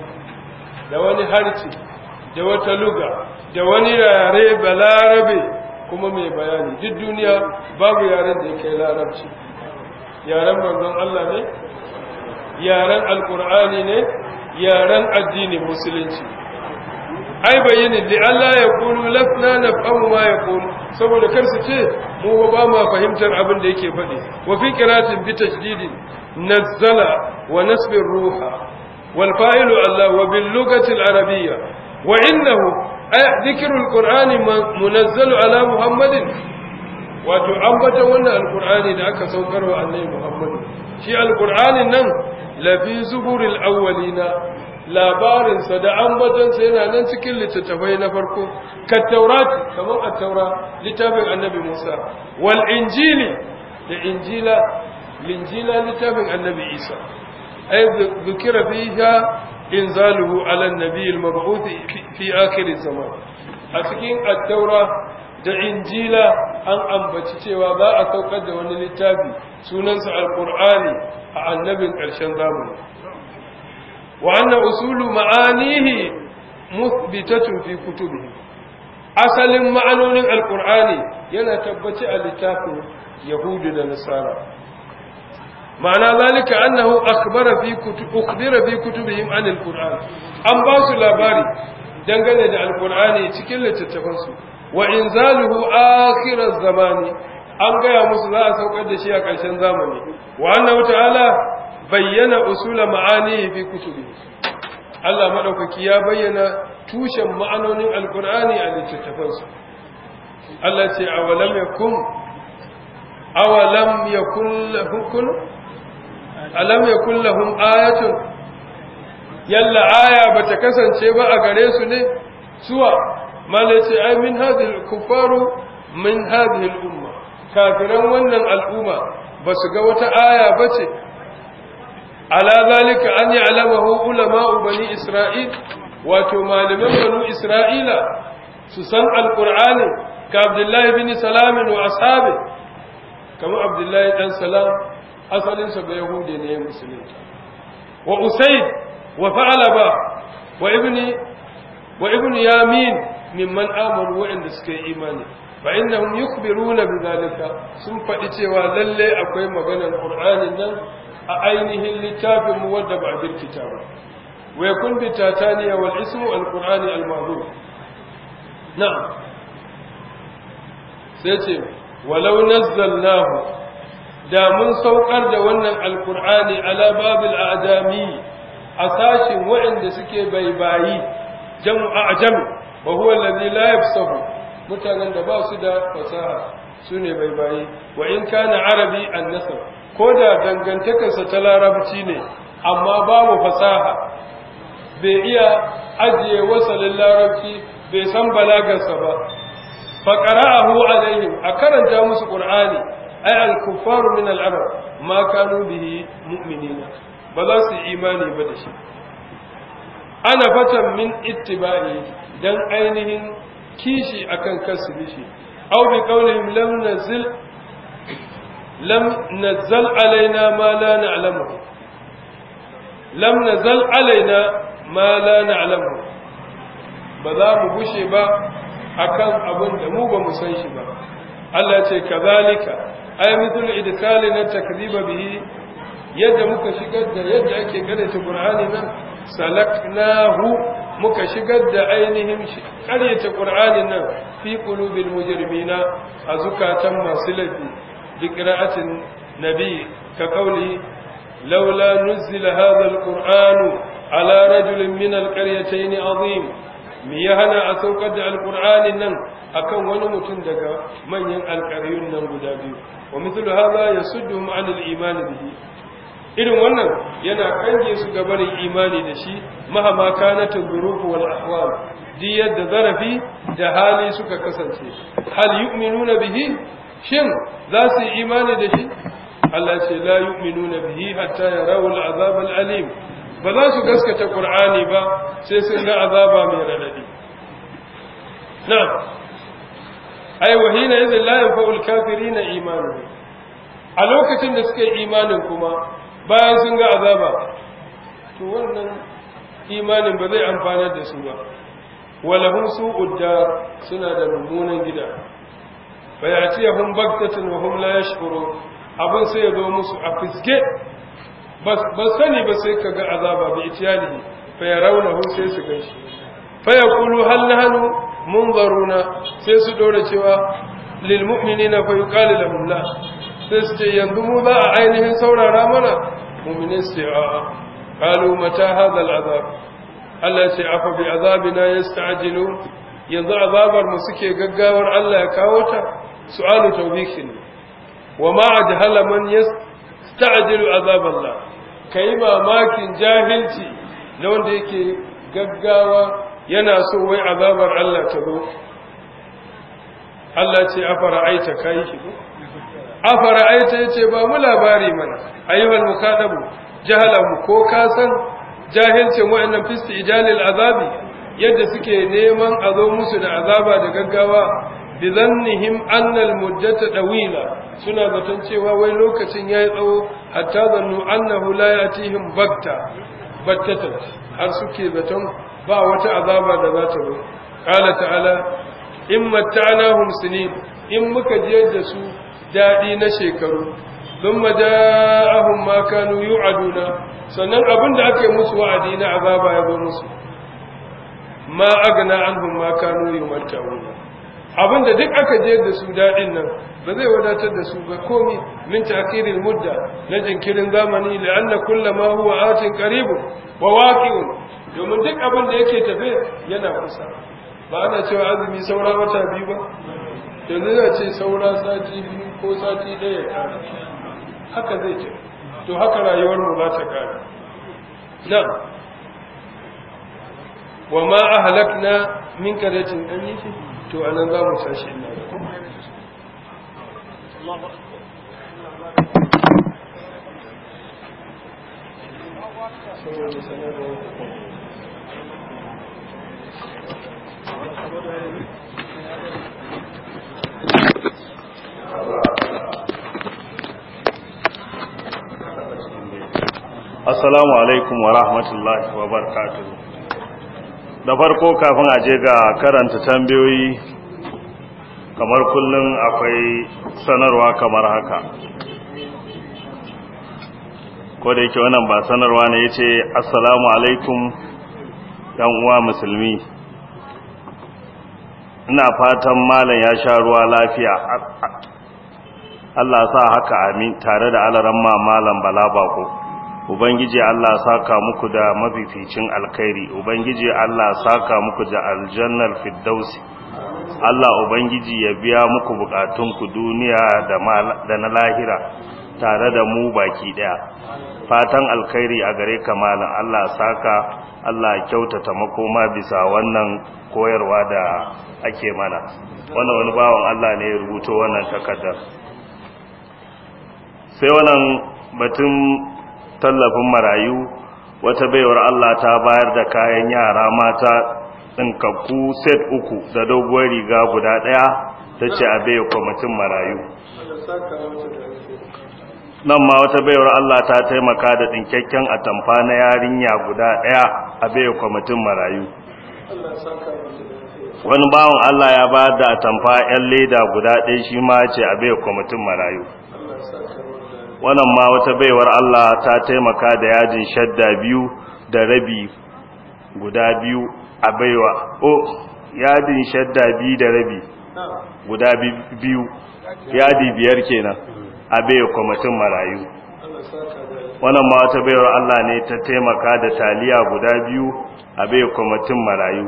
da wani harci da wata luga da wani yare balarabe kuma mai bayani duk duniya babu yaren da ya kai larabci yaren manzon Allah ne yaren alkur'ani ne yaren addinin musulunci ai bayyana li Allah ya kulu lasna nafhamu ma yaqulu saboda kar su ce mu ba ma fahimtar abin da yake faɗi wa fi qiratin bi tashdidin nazzala wa nasbir ruha wal fa'ilu Allah wa bil lughati al arabiyya wa innahu ay dhikru al qur'ani munazzalu ala muhammadin wato ambata wannan alkur'ani da aka saukar wa annabi Muhammad shi alkur'anin nan lafi zuburil awwalina labarin sa da ambatan sa yana nan cikin littattafai na farko ka taurati kamar at-taura littafin annabi Musa wal injili da injila linjila littafin annabi Isa ay dhukira fiha inzaluhu ala an-nabi al-mab'uth fi akhir zaman a cikin at-taura da injila an ambaci cewa za a saukar da wani littafi sunansa alkur'ani a annabin ƙarshen zamani wa anna usulu ma'anihi muthbitatun fi kutubi asalin ma'anonin alkur'ani yana tabbaci a littafin yahudu da nasara ma'ana zalika annahu akhbara fi kutub ukhbira fi kutubihim an alqur'an an ba su labari dangane da alkur'ani cikin littattafansu wa inzaluhu akhiraz zamani an gaya musu za a saukar da shi a ƙarshen zamani wa annahu ta'ala bayyana usula ma'ani fi kutubi Allah madaukaki ya bayyana tushen ma'anonin alqur'ani a littattafansa Allah ce awalam yakum awalam yakul lahum alam yakul lahum ayatun yalla aya bata kasance ba a gare su ne suwa malace ai min hadhihi kufaru min hadhihi al-umma kafiran wannan al'umma basu ga wata aya bace ala zalika an ya'lamahu ulama'u bani isra'il wato malaman banu isra'ila su san alqur'ani ka abdullahi bin salam wa ashabi kamar abdullahi dan salam asalin sa ba yahudi ne musulmi wa usayd wa fa'alaba wa ibni wa ibni yamin mimman amanu wa'anda suka yi imani fa innahum yukhbiruna bidhalika sun faɗi cewa lalle akwai maganar qur'anin nan a ainihin littafin mu wadda ba a birkita ba wa yakun bi tataniya wal ismu al qur'ani al ma'ruf na'am sai ce walau nazzalnahu da mun saukar da wannan alqur'ani ala babil a'jami a sashin waɗanda suke baibayi jamu a'jam wa huwa alladhi la yafsahu mutanen da ba su da fasaha sune baibayi wa in kana arabi an-nasab ko da dangantakarsa ta larabci ne amma babu fasaha bai iya ajiye wasalin larabci bai san balagarsa ba faƙara'ahu alaihim a karanta musu ƙur'ani ai al-kuffaru min al-arab ma kanu bihi mu'minina ba za su yi imani ba da shi ana fatan min ittiba'i dan ainihin kishi akan kasu bishi aw bi qawlihim lam nazil lam nazzal alaina ma la na'lamu lam nazal alaina ma la na'lamu ba za mu gushe ba akan abin da mu ba mu san shi ba Allah ce kazalika ay mithlu idkalina takdhiba bihi yadda muka shigar da yadda ake karanta Qur'ani nan salaknahu muka shigar da ainihin karyata Qur'ani nan fi qulubil mujrimina a zukatan masu laifi بقراءة النبي كقوله لولا نزل هذا القرآن على رجل من القريتين عظيم ميهنا أسوقد القرآن نن أكون ونمتن دقا من ين القريون نن قدابي ومثل هذا يسدهم عن الإيمان به irin wannan yana kange su ga barin imani da shi mahama kanatin zurufu wal ahwal di yadda zarafi da hali suka kasance hal yu'minuna bihi shin za su yi imani da shi Allah ce la yu'minuna bihi hatta yarawu al'azab al'alim ba za su gaskata qur'ani ba sai sun ga azaba mai radadi na'am ai wa hina idhin la yanfa'u al-kafirina imanuhum a lokacin da suka yi imanin kuma bayan sun ga azaba to wannan imanin ba zai amfana da su ba walahum su'ud dar suna da mummunan gida fayatiyahum baghtatan wa hum la yash'urun abun sai ya zo musu a fiske bas sani ba sai kaga azaba bi itiyalihi fa yarawnahu sai su ganshi fa yaqulu hal nahnu munzaruna sai su dora cewa lil mu'minina fa yuqalu lahum la sai su ce yanzu mu za a ainihin saurara mana mu'minin sai a qalu mata hadha al azab Allah ya ce afa bi azabina yasta'jilun yanzu azabar mu suke gaggawar Allah ya kawo ta su'alu tawbikin wa ma ajhala man yasta'jilu azab Allah kai mamakin jahilci na wanda yake gaggawa yana so wai azabar Allah ta zo Allah ce afara aita kai shi ko afara aita yace ba mu labari mana ayyuhal mukadabu jahalahu ko ka san jahilcin wa'annan fisti ijalil azabi yadda suke neman a zo musu da azaba da gaggawa bi zannihim annal muddata dawila suna zaton cewa wai lokacin yayi tsawo hatta zannu annahu la yatihim bagta battata har suke zaton ba wata azaba da za ta zo qala ta'ala in matta'nahum sinin in muka je da su dadi na shekaru thumma ja'ahum ma kanu yu'aduna sannan abinda ake musu wa'adi na azaba ya zo musu ma agna anhum ma kanu yumatta'una abinda duk aka je da su dadin nan ba zai wadatar da su ba komi min ta'khiril mudda na jinkirin zamani la'anna kullama huwa atin qaribun wa waqi'un domin duk abin da yake tafe yana kusa ba ana cewa azumi saura wata biyu ba yanzu za ce saura sati biyu ko sati ɗaya ya kare haka zai ce to haka rayuwar mu za ta kare na'am wa ma ahlakna min qaryatin an yi shi to anan za mu sashi ina Assalamu alaikum wa rahmatullahi wa barakatuhu. Da farko kafin a je ga karanta tambayoyi kamar kullum akwai sanarwa kamar haka. Ko da yake wannan ba sanarwa ne yace Assalamu alaikum yan uwa musulmi. Ina fatan malam ya sha ruwa lafiya. Allah sa haka amin tare da alaramma malam Bala Bako. Ubangiji Allah saka muku da mafificin alkhairi Ubangiji Allah saka muku da aljannar firdausi Allah Ubangiji ya biya muku bukatunku duniya da na lahira tare da mu baki daya fatan alkhairi a gare ka malam Allah saka Allah kyautata makoma bisa wannan koyarwa da ake mana wannan wani bawan Allah ne ya rubuto wannan takardar sai wannan batun tallafin marayu wata baiwar Allah ta bayar da kayan yara mata ɗinkakku set uku da doguwar riga guda ɗaya ta ce a baiwa kwamitin marayu nan ma wata baiwar Allah ta taimaka da ɗinkakken atamfa na yarinya guda ɗaya a baiwa kwamitin marayu wani bawan Allah ya ba da atamfa 'yan leda guda ɗaya shi ma ce a baiwa kwamitin marayu wannan ma wata baiwar Allah ta taimaka da yajin shadda biyu da rabi guda biyu a baiwa o yadin shadda biyu da rabi guda biyu yadi biyar kenan a baiwa kwamitin marayu wannan ma wata baiwar Allah ne ta taimaka da taliya guda biyu a baiwa kwamitin marayu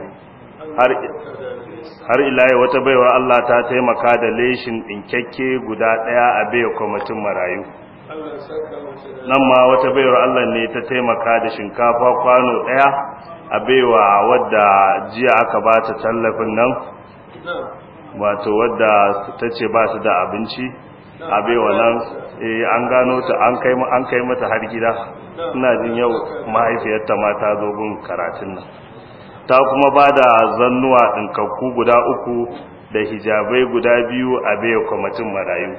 har ila wata baiwar Allah ta taimaka da leshin ɗinkakke guda ɗaya a baiwa kwamitin marayu nan ma wata baiwar Allah ne ta taimaka da shinkafa kwano ɗaya a baiwa wadda jiya aka ba ta tallafin nan wato wadda ta ce ba su da abinci a baiwa nan an gano ta an kai mata har gida ina jin yau mahaifiyarta ma ta zo gun karatun nan ta kuma ba da zannuwa ɗinkakku guda uku da hijabai guda biyu a baiwa kwamitin marayu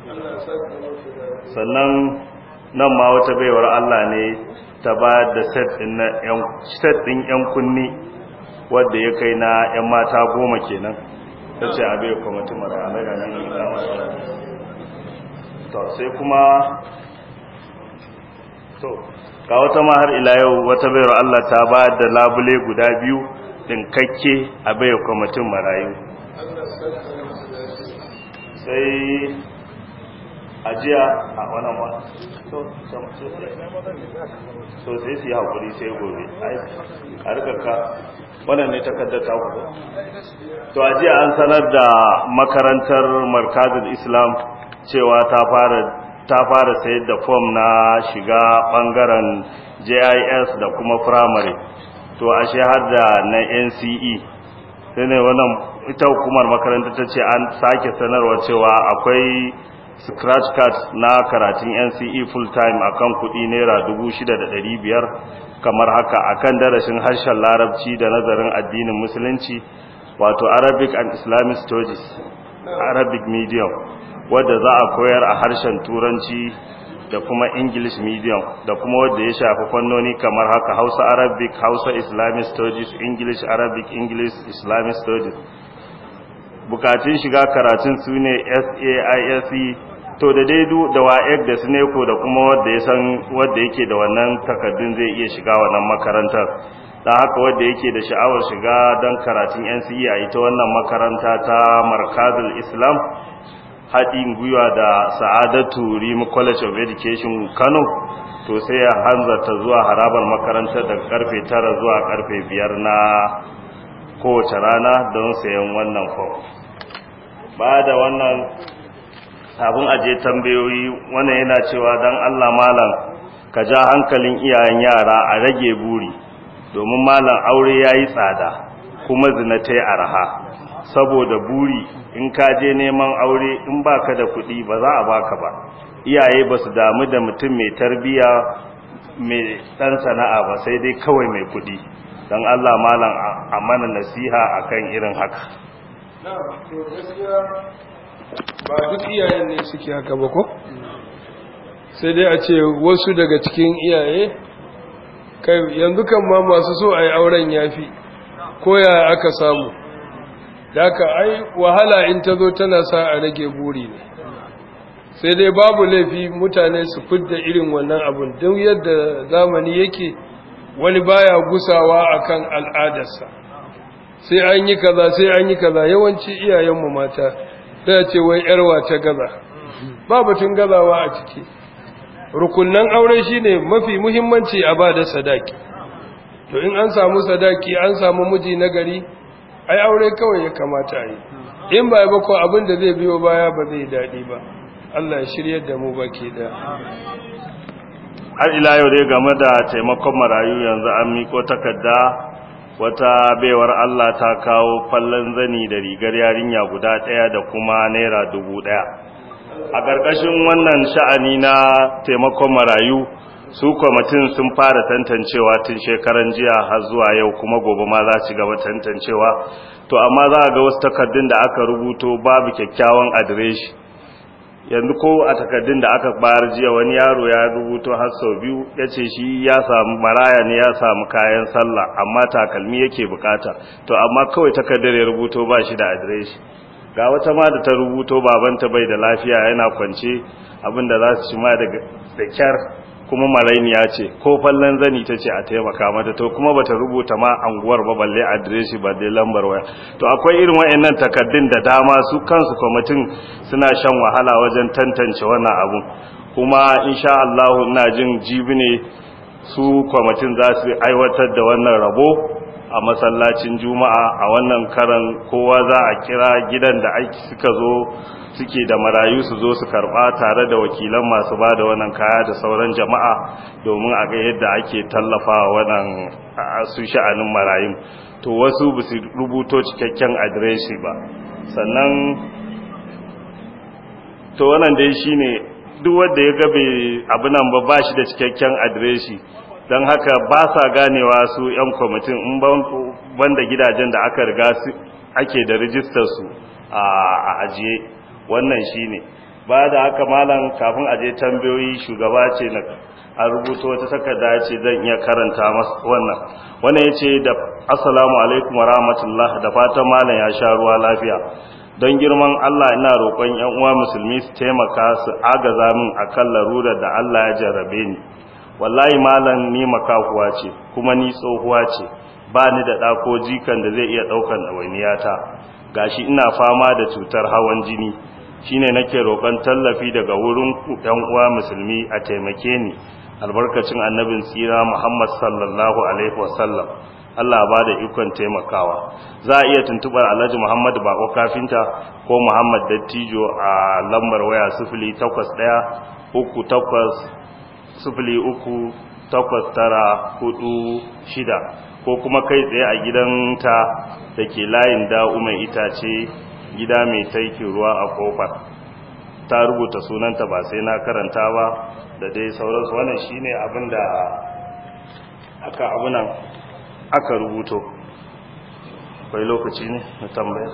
sannan nan ma wata baiwar Allah ne ta ba da set ɗin ‘yan kunni wadda ya kai na ‘yan mata goma kenan ta ce abai kwamitin mara alaga ne to sai kuma to ga wata ma har ila yau wata baiwar Allah ta ba da labule guda biyu ɗinkakke a bai kwamitin marayu sai ajiya a wannan ma so sai su yi haƙuri sai gobe a rikaka wannan ne takardar ta ku to ajiya an sanar da makarantar markazin islam cewa ta fara ta fara sayar da fom na shiga bangaren jis da kuma primary to ashe har da na nce sai ne wannan ita hukumar makaranta ta ce an sake sanarwa cewa akwai scratch card na karatun NCE full time akan kudi naira 6,500 kamar haka akan darashin harshen larabci da nazarin addinin musulunci wato Arabic and Islamic Studies Arabic medium wadda za a koyar a harshen turanci da kuma English medium da kuma wadda ya shafi fannoni kamar haka Hausa Arabic Hausa Islamic Studies English Arabic English Islamic Studies bukatun shiga karatun su ne SAISE to da daidu da WAEC da SNECO da kuma wanda ya san wanda yake da wannan takaddun zai iya shiga wannan makarantar dan haka wanda yake da sha'awar shiga don karatun NCE a ita wannan makaranta ta Markazul Islam haɗin gwiwa da Sa'adatu Rim College of Education Kano to sai ya hanzarta zuwa harabar makarantar daga karfe 9 zuwa karfe 5 na kowace rana don sayan wannan fom ba da wannan abin aje tambayoyi wannan yana cewa don allah malam ka ja hankalin iyayen yara a rage buri domin malam aure yayi tsada kuma zina ta yi arha saboda buri in ka je neman aure in baka da kuɗi ba za a baka ba iyaye ba su damu da mutum mai tarbiya mai ɗan sana'a ba sai dai kawai mai kuɗi don Allah malam a mana nasiha akan irin haka ba duk iyayen ne suke haka ba ko sai dai a ce wasu daga cikin iyaye kai yanzu kan ma masu so a yi auren yafi ko ya aka samu da aka ai wahala in ta zo tana sa a rage buri ne sai dai babu laifi mutane su fidda irin wannan abun don yadda zamani yake wani baya gusawa akan al'adarsa sai an yi kaza sai an yi kaza yawanci iyayenmu mata sai ce wai yarwa ta gaza ba batun gazawa a ciki rukunnan aure shine mafi muhimmanci a ba da sadaki to in an samu sadaki an samu miji na gari ai aure kawai ya kamata a yi in ba ba ko abin da zai biyo baya ba zai daɗi ba Allah ya shiryar da mu baki da har ila yau dai game da taimakon marayu yanzu an miko takarda wata baiwar Allah ta kawo fallon zani da rigar yarinya guda ɗaya da kuma naira dubu ɗaya a ƙarƙashin wannan sha'ani na taimakon marayu su kwamitin sun fara tantancewa tun shekaran jiya har zuwa yau kuma gobe ma za ci gaba tantancewa to amma za a ga wasu takardun da aka rubuto babu kyakkyawan adireshi yanzu ko a takardun da aka bayar jiya wani yaro ya rubuto har sau biyu ya ce shi ya samu maraya ne ya samu kayan sallah amma takalmi yake bukata to amma kawai takardar ya rubuto ba shi da adireshi ga wata ma da ta rubuto babanta bai da lafiya yana kwance abinda za su ci ma da kyar kuma marainiya ce ko fallon zani ta ce a taimaka mata to kuma bata rubuta ma anguwar ba balle adireshi ba dai lambar waya to akwai irin wayannan takaddun da dama su kansu kwamitin suna shan wahala wajen tantance wannan abun kuma insha Allah ina jin jibi ne su kwamitin za su aiwatar da wannan rabo a masallacin juma'a a wannan karan kowa za a kira gidan da aiki suka zo suke da marayu su zo su karba tare da wakilan masu ba da wannan kaya da sauran jama'a domin a ga yadda ake tallafa wannan su sha'anin marayun to wasu ba su rubuto cikakken adireshi ba sannan to wannan dai shine duk wanda ya gabe abu nan ba ba shi da cikakken adireshi don haka ba sa ganewa su 'yan kwamitin in banda gidajen da aka riga ake da rijistar su a ajiye wannan shine ba da haka malam kafin aje tambayoyi shugaba ce na a rubuta wata takarda ce zan iya karanta masa wannan wannan yace da assalamu alaikum wa rahmatullah da fatan malam ya sha ruwa lafiya don girman Allah ina roƙon ƴan uwa musulmi su taimaka su agaza min akan larurar da Allah ya jarrabe ni wallahi malam ni makakuwa ce kuma ni tsohuwa ce ba ni da ɗako jikan da zai iya ɗaukan ɗawainiyata gashi ina fama da cutar hawan jini shine nake roƙon tallafi daga wurin ɗan uwa musulmi a taimake ni albarkacin annabin tsira Muhammad sallallahu alaihi wasallam Allah ba da ikon taimakawa za a iya tuntubar Alhaji Muhammad Bako kafinta ko Muhammad Dattijo a lambar waya 08 uku takwas sufuli uku takwas tara hudu shida ko kuma kai tsaye a gidanta da ke layin da'u mai itace gida mai taiki ruwa a kofar ta rubuta sunanta ba sai na karanta ba da dai sauransu wannan shine abin da aka abunan aka rubuto akwai lokaci ne na tambaya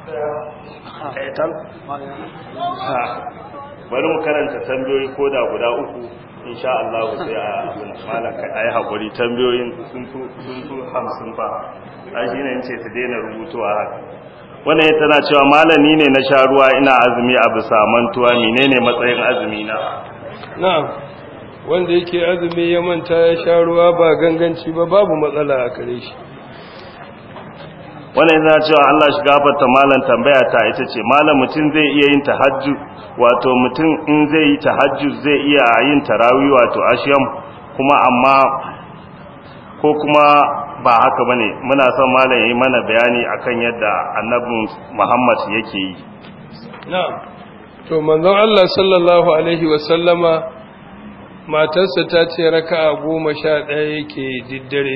bari mu karanta tambayoyi ko da guda uku insha Allah sai a abin malaka ayi hakuri tambayoyin sun fi sun fi 50 fa ai shine yace su daina rubutuwa haka wannan tana cewa malami ne na sha ruwa ina azumi a bisa mantuwa menene matsayin azumi na na'am wanda yake azumi ya manta ya sha ruwa ba ganganci ba babu matsala a kare shi wannan yana cewa Allah shi gafarta malam tambaya ta ita ce malam mutum zai iya yin tahajjud wato mutum in zai yi tahajjud zai iya yin tarawih wato ashiyam kuma amma ko kuma ba haka bane muna son malam yayi mana bayani akan yadda annabin Muhammad yake yi na'am to manzon Allah sallallahu alaihi wa sallama matarsa ta ce raka'a goma sha ɗaya yake diddare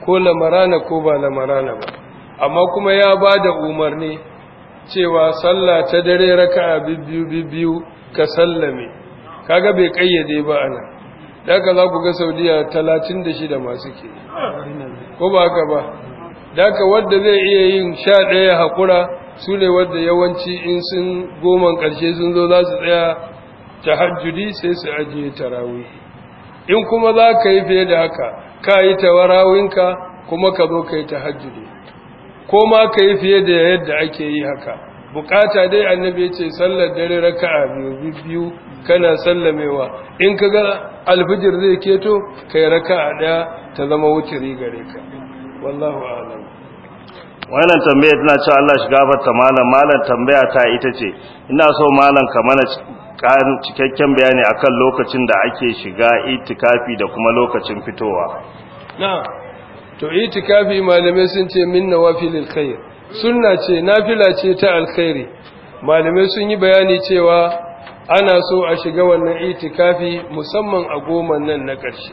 ko lamarana ko ba lamarana ba amma kuma ya ba da umarni cewa sallah ta dare raka'a bibbiyu bibbiyu ka sallame kaga bai kayyade ba ana daga za ku ga saudiya 36 masu ke ko ba haka ba daga wanda zai iya yin 11 haƙura su ne wadda yawanci in sun goman ƙarshe sun zo za su tsaya tahajjudi sai su ajiye tarawih in kuma za ka yi fiye da haka ka yi tawarawinka kuma ka zo ka yi tahajjudi ko ma ka yi fiye da yadda ake yi haka bukata dai annabi ya ce sallar dare raka'a biyu biyu kana sallamewa in ka ga alfijir zai keto kai raka'a daya ta zama wutiri gare ka wallahu a'lam wannan tambaya tana cewa Allah shi gafarta malam malam tambaya ta ita ce ina so malam ka mana ƙarin cikakken bayani akan lokacin da ake shiga itikafi da kuma lokacin fitowa na to itikafi malamai sun ce min nawafilil khair sunna ce nafila ce ta alkhairi malamai sun yi bayani cewa ana so a shiga wannan itikafi musamman a goma nan na ƙarshe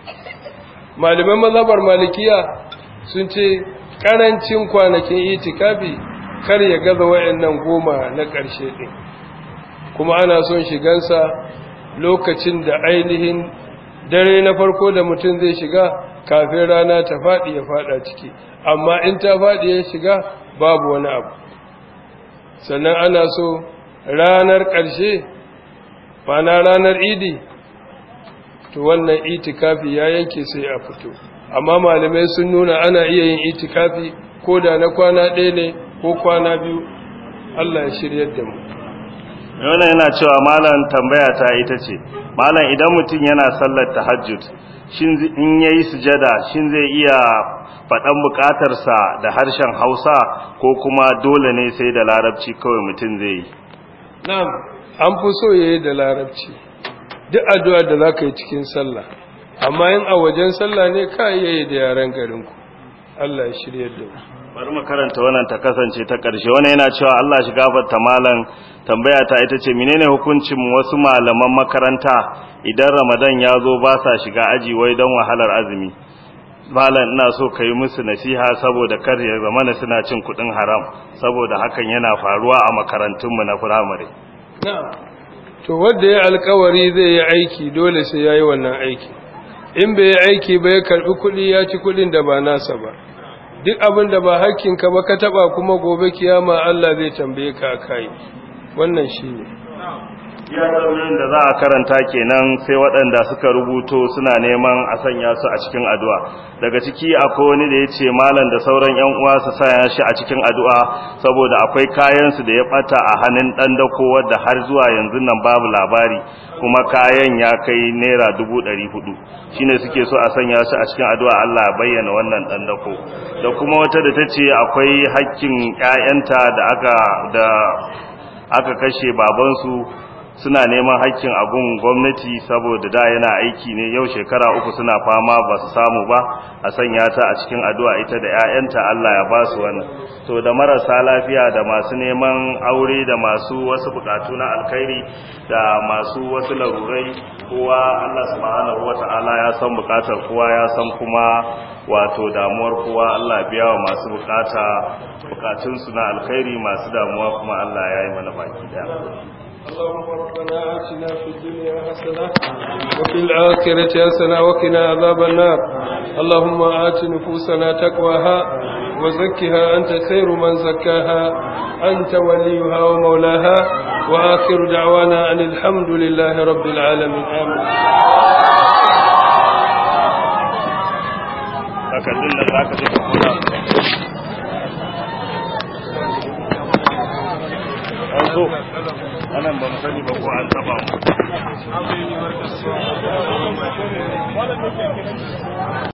malaman mazhabar malikiya sun ce karancin kwanakin itikafi kar ya gaza wayannan goma na ƙarshe din kuma ana son shigansa lokacin da ainihin dare na farko da mutum zai shiga kafin rana ta faɗi ya faɗa ciki amma in ta faɗi ya shiga babu wani abu sannan ana so ranar ƙarshe na ranar idi to wannan itikafi ya yanke sai a fito amma malamai sun nuna ana iya yin itikafi ko da na kwana ɗaya ne ko kwana biyu Allah ya shiryar da mu wannan yana cewa malam tambaya ta ita ce malam idan mutum yana sallar tahajjud shin in yayi sujada shin zai iya faɗan buƙatarsa da harshen Hausa ko kuma dole ne sai da larabci kawai mutum zai yi na'am an fi so yayi da larabci duk addu'a da zaka yi cikin sallah amma in a wajen sallah ne ka iya yi da yaren garinku Allah ya shirye da mu bari mu karanta wannan ta kasance ta ƙarshe wannan yana cewa Allah shi gafarta malam tambaya ta ita ce menene hukuncin wasu malaman makaranta idan Ramadan ya zo ba sa shiga aji wai don wahalar azumi malam ina so kai musu nasiha saboda kar ya zama suna cin kuɗin haram saboda hakan yana faruwa a makarantunmu na firamare to wanda ya alkawari zai yi aiki dole sai yayi wannan aiki in bai yi aiki ba ya karbi kuɗi ya ci kuɗin da ba nasa ba duk abin da ba hakkinka ba ka taba kuma gobe kiyama Allah zai tambaye ka kai wannan shine ya tambayoyin da za a karanta kenan sai waɗanda suka rubuto suna neman a sanya su a cikin addu'a daga ciki akwai wani da ya ce malam da sauran yan uwa su sanya shi a cikin addu'a saboda akwai kayan su da ya bata a hannun dan dako wanda har zuwa yanzu nan babu labari kuma kayan ya kai naira dubu ɗari hudu shine suke so a sanya su a cikin addu'a Allah ya bayyana wannan dan dako da kuma wata da ta ce akwai hakkin ƴaƴanta da aka da aka kashe babansu suna neman haƙƙin abun gwamnati saboda da yana aiki ne yau shekara uku suna fama ba su samu ba a sanya ta a cikin addu'a ita da 'ya'yanta Allah ya ba su wannan to da marasa lafiya da masu neman aure da masu wasu bukatu na alkhairi da masu wasu larurai kowa Allah subhanahu wata'ala ya san bukatar kowa ya san kuma wato damuwar kowa Allah biya wa masu bukata bukatunsu na alkhairi masu damuwa kuma Allah ya yi mana baki daya اللهم ربنا آتنا في الدنيا حسنة وفي الآخرة حسنة وقنا عذاب النار اللهم آت نفوسنا تقواها وزكها أنت خير من زكاها أنت وليها ومولاها وآخر دعوانا أن الحمد لله رب العالمين آمين takardun da za ka je ka kula an zo anan ba mu sani ba ko an taba mu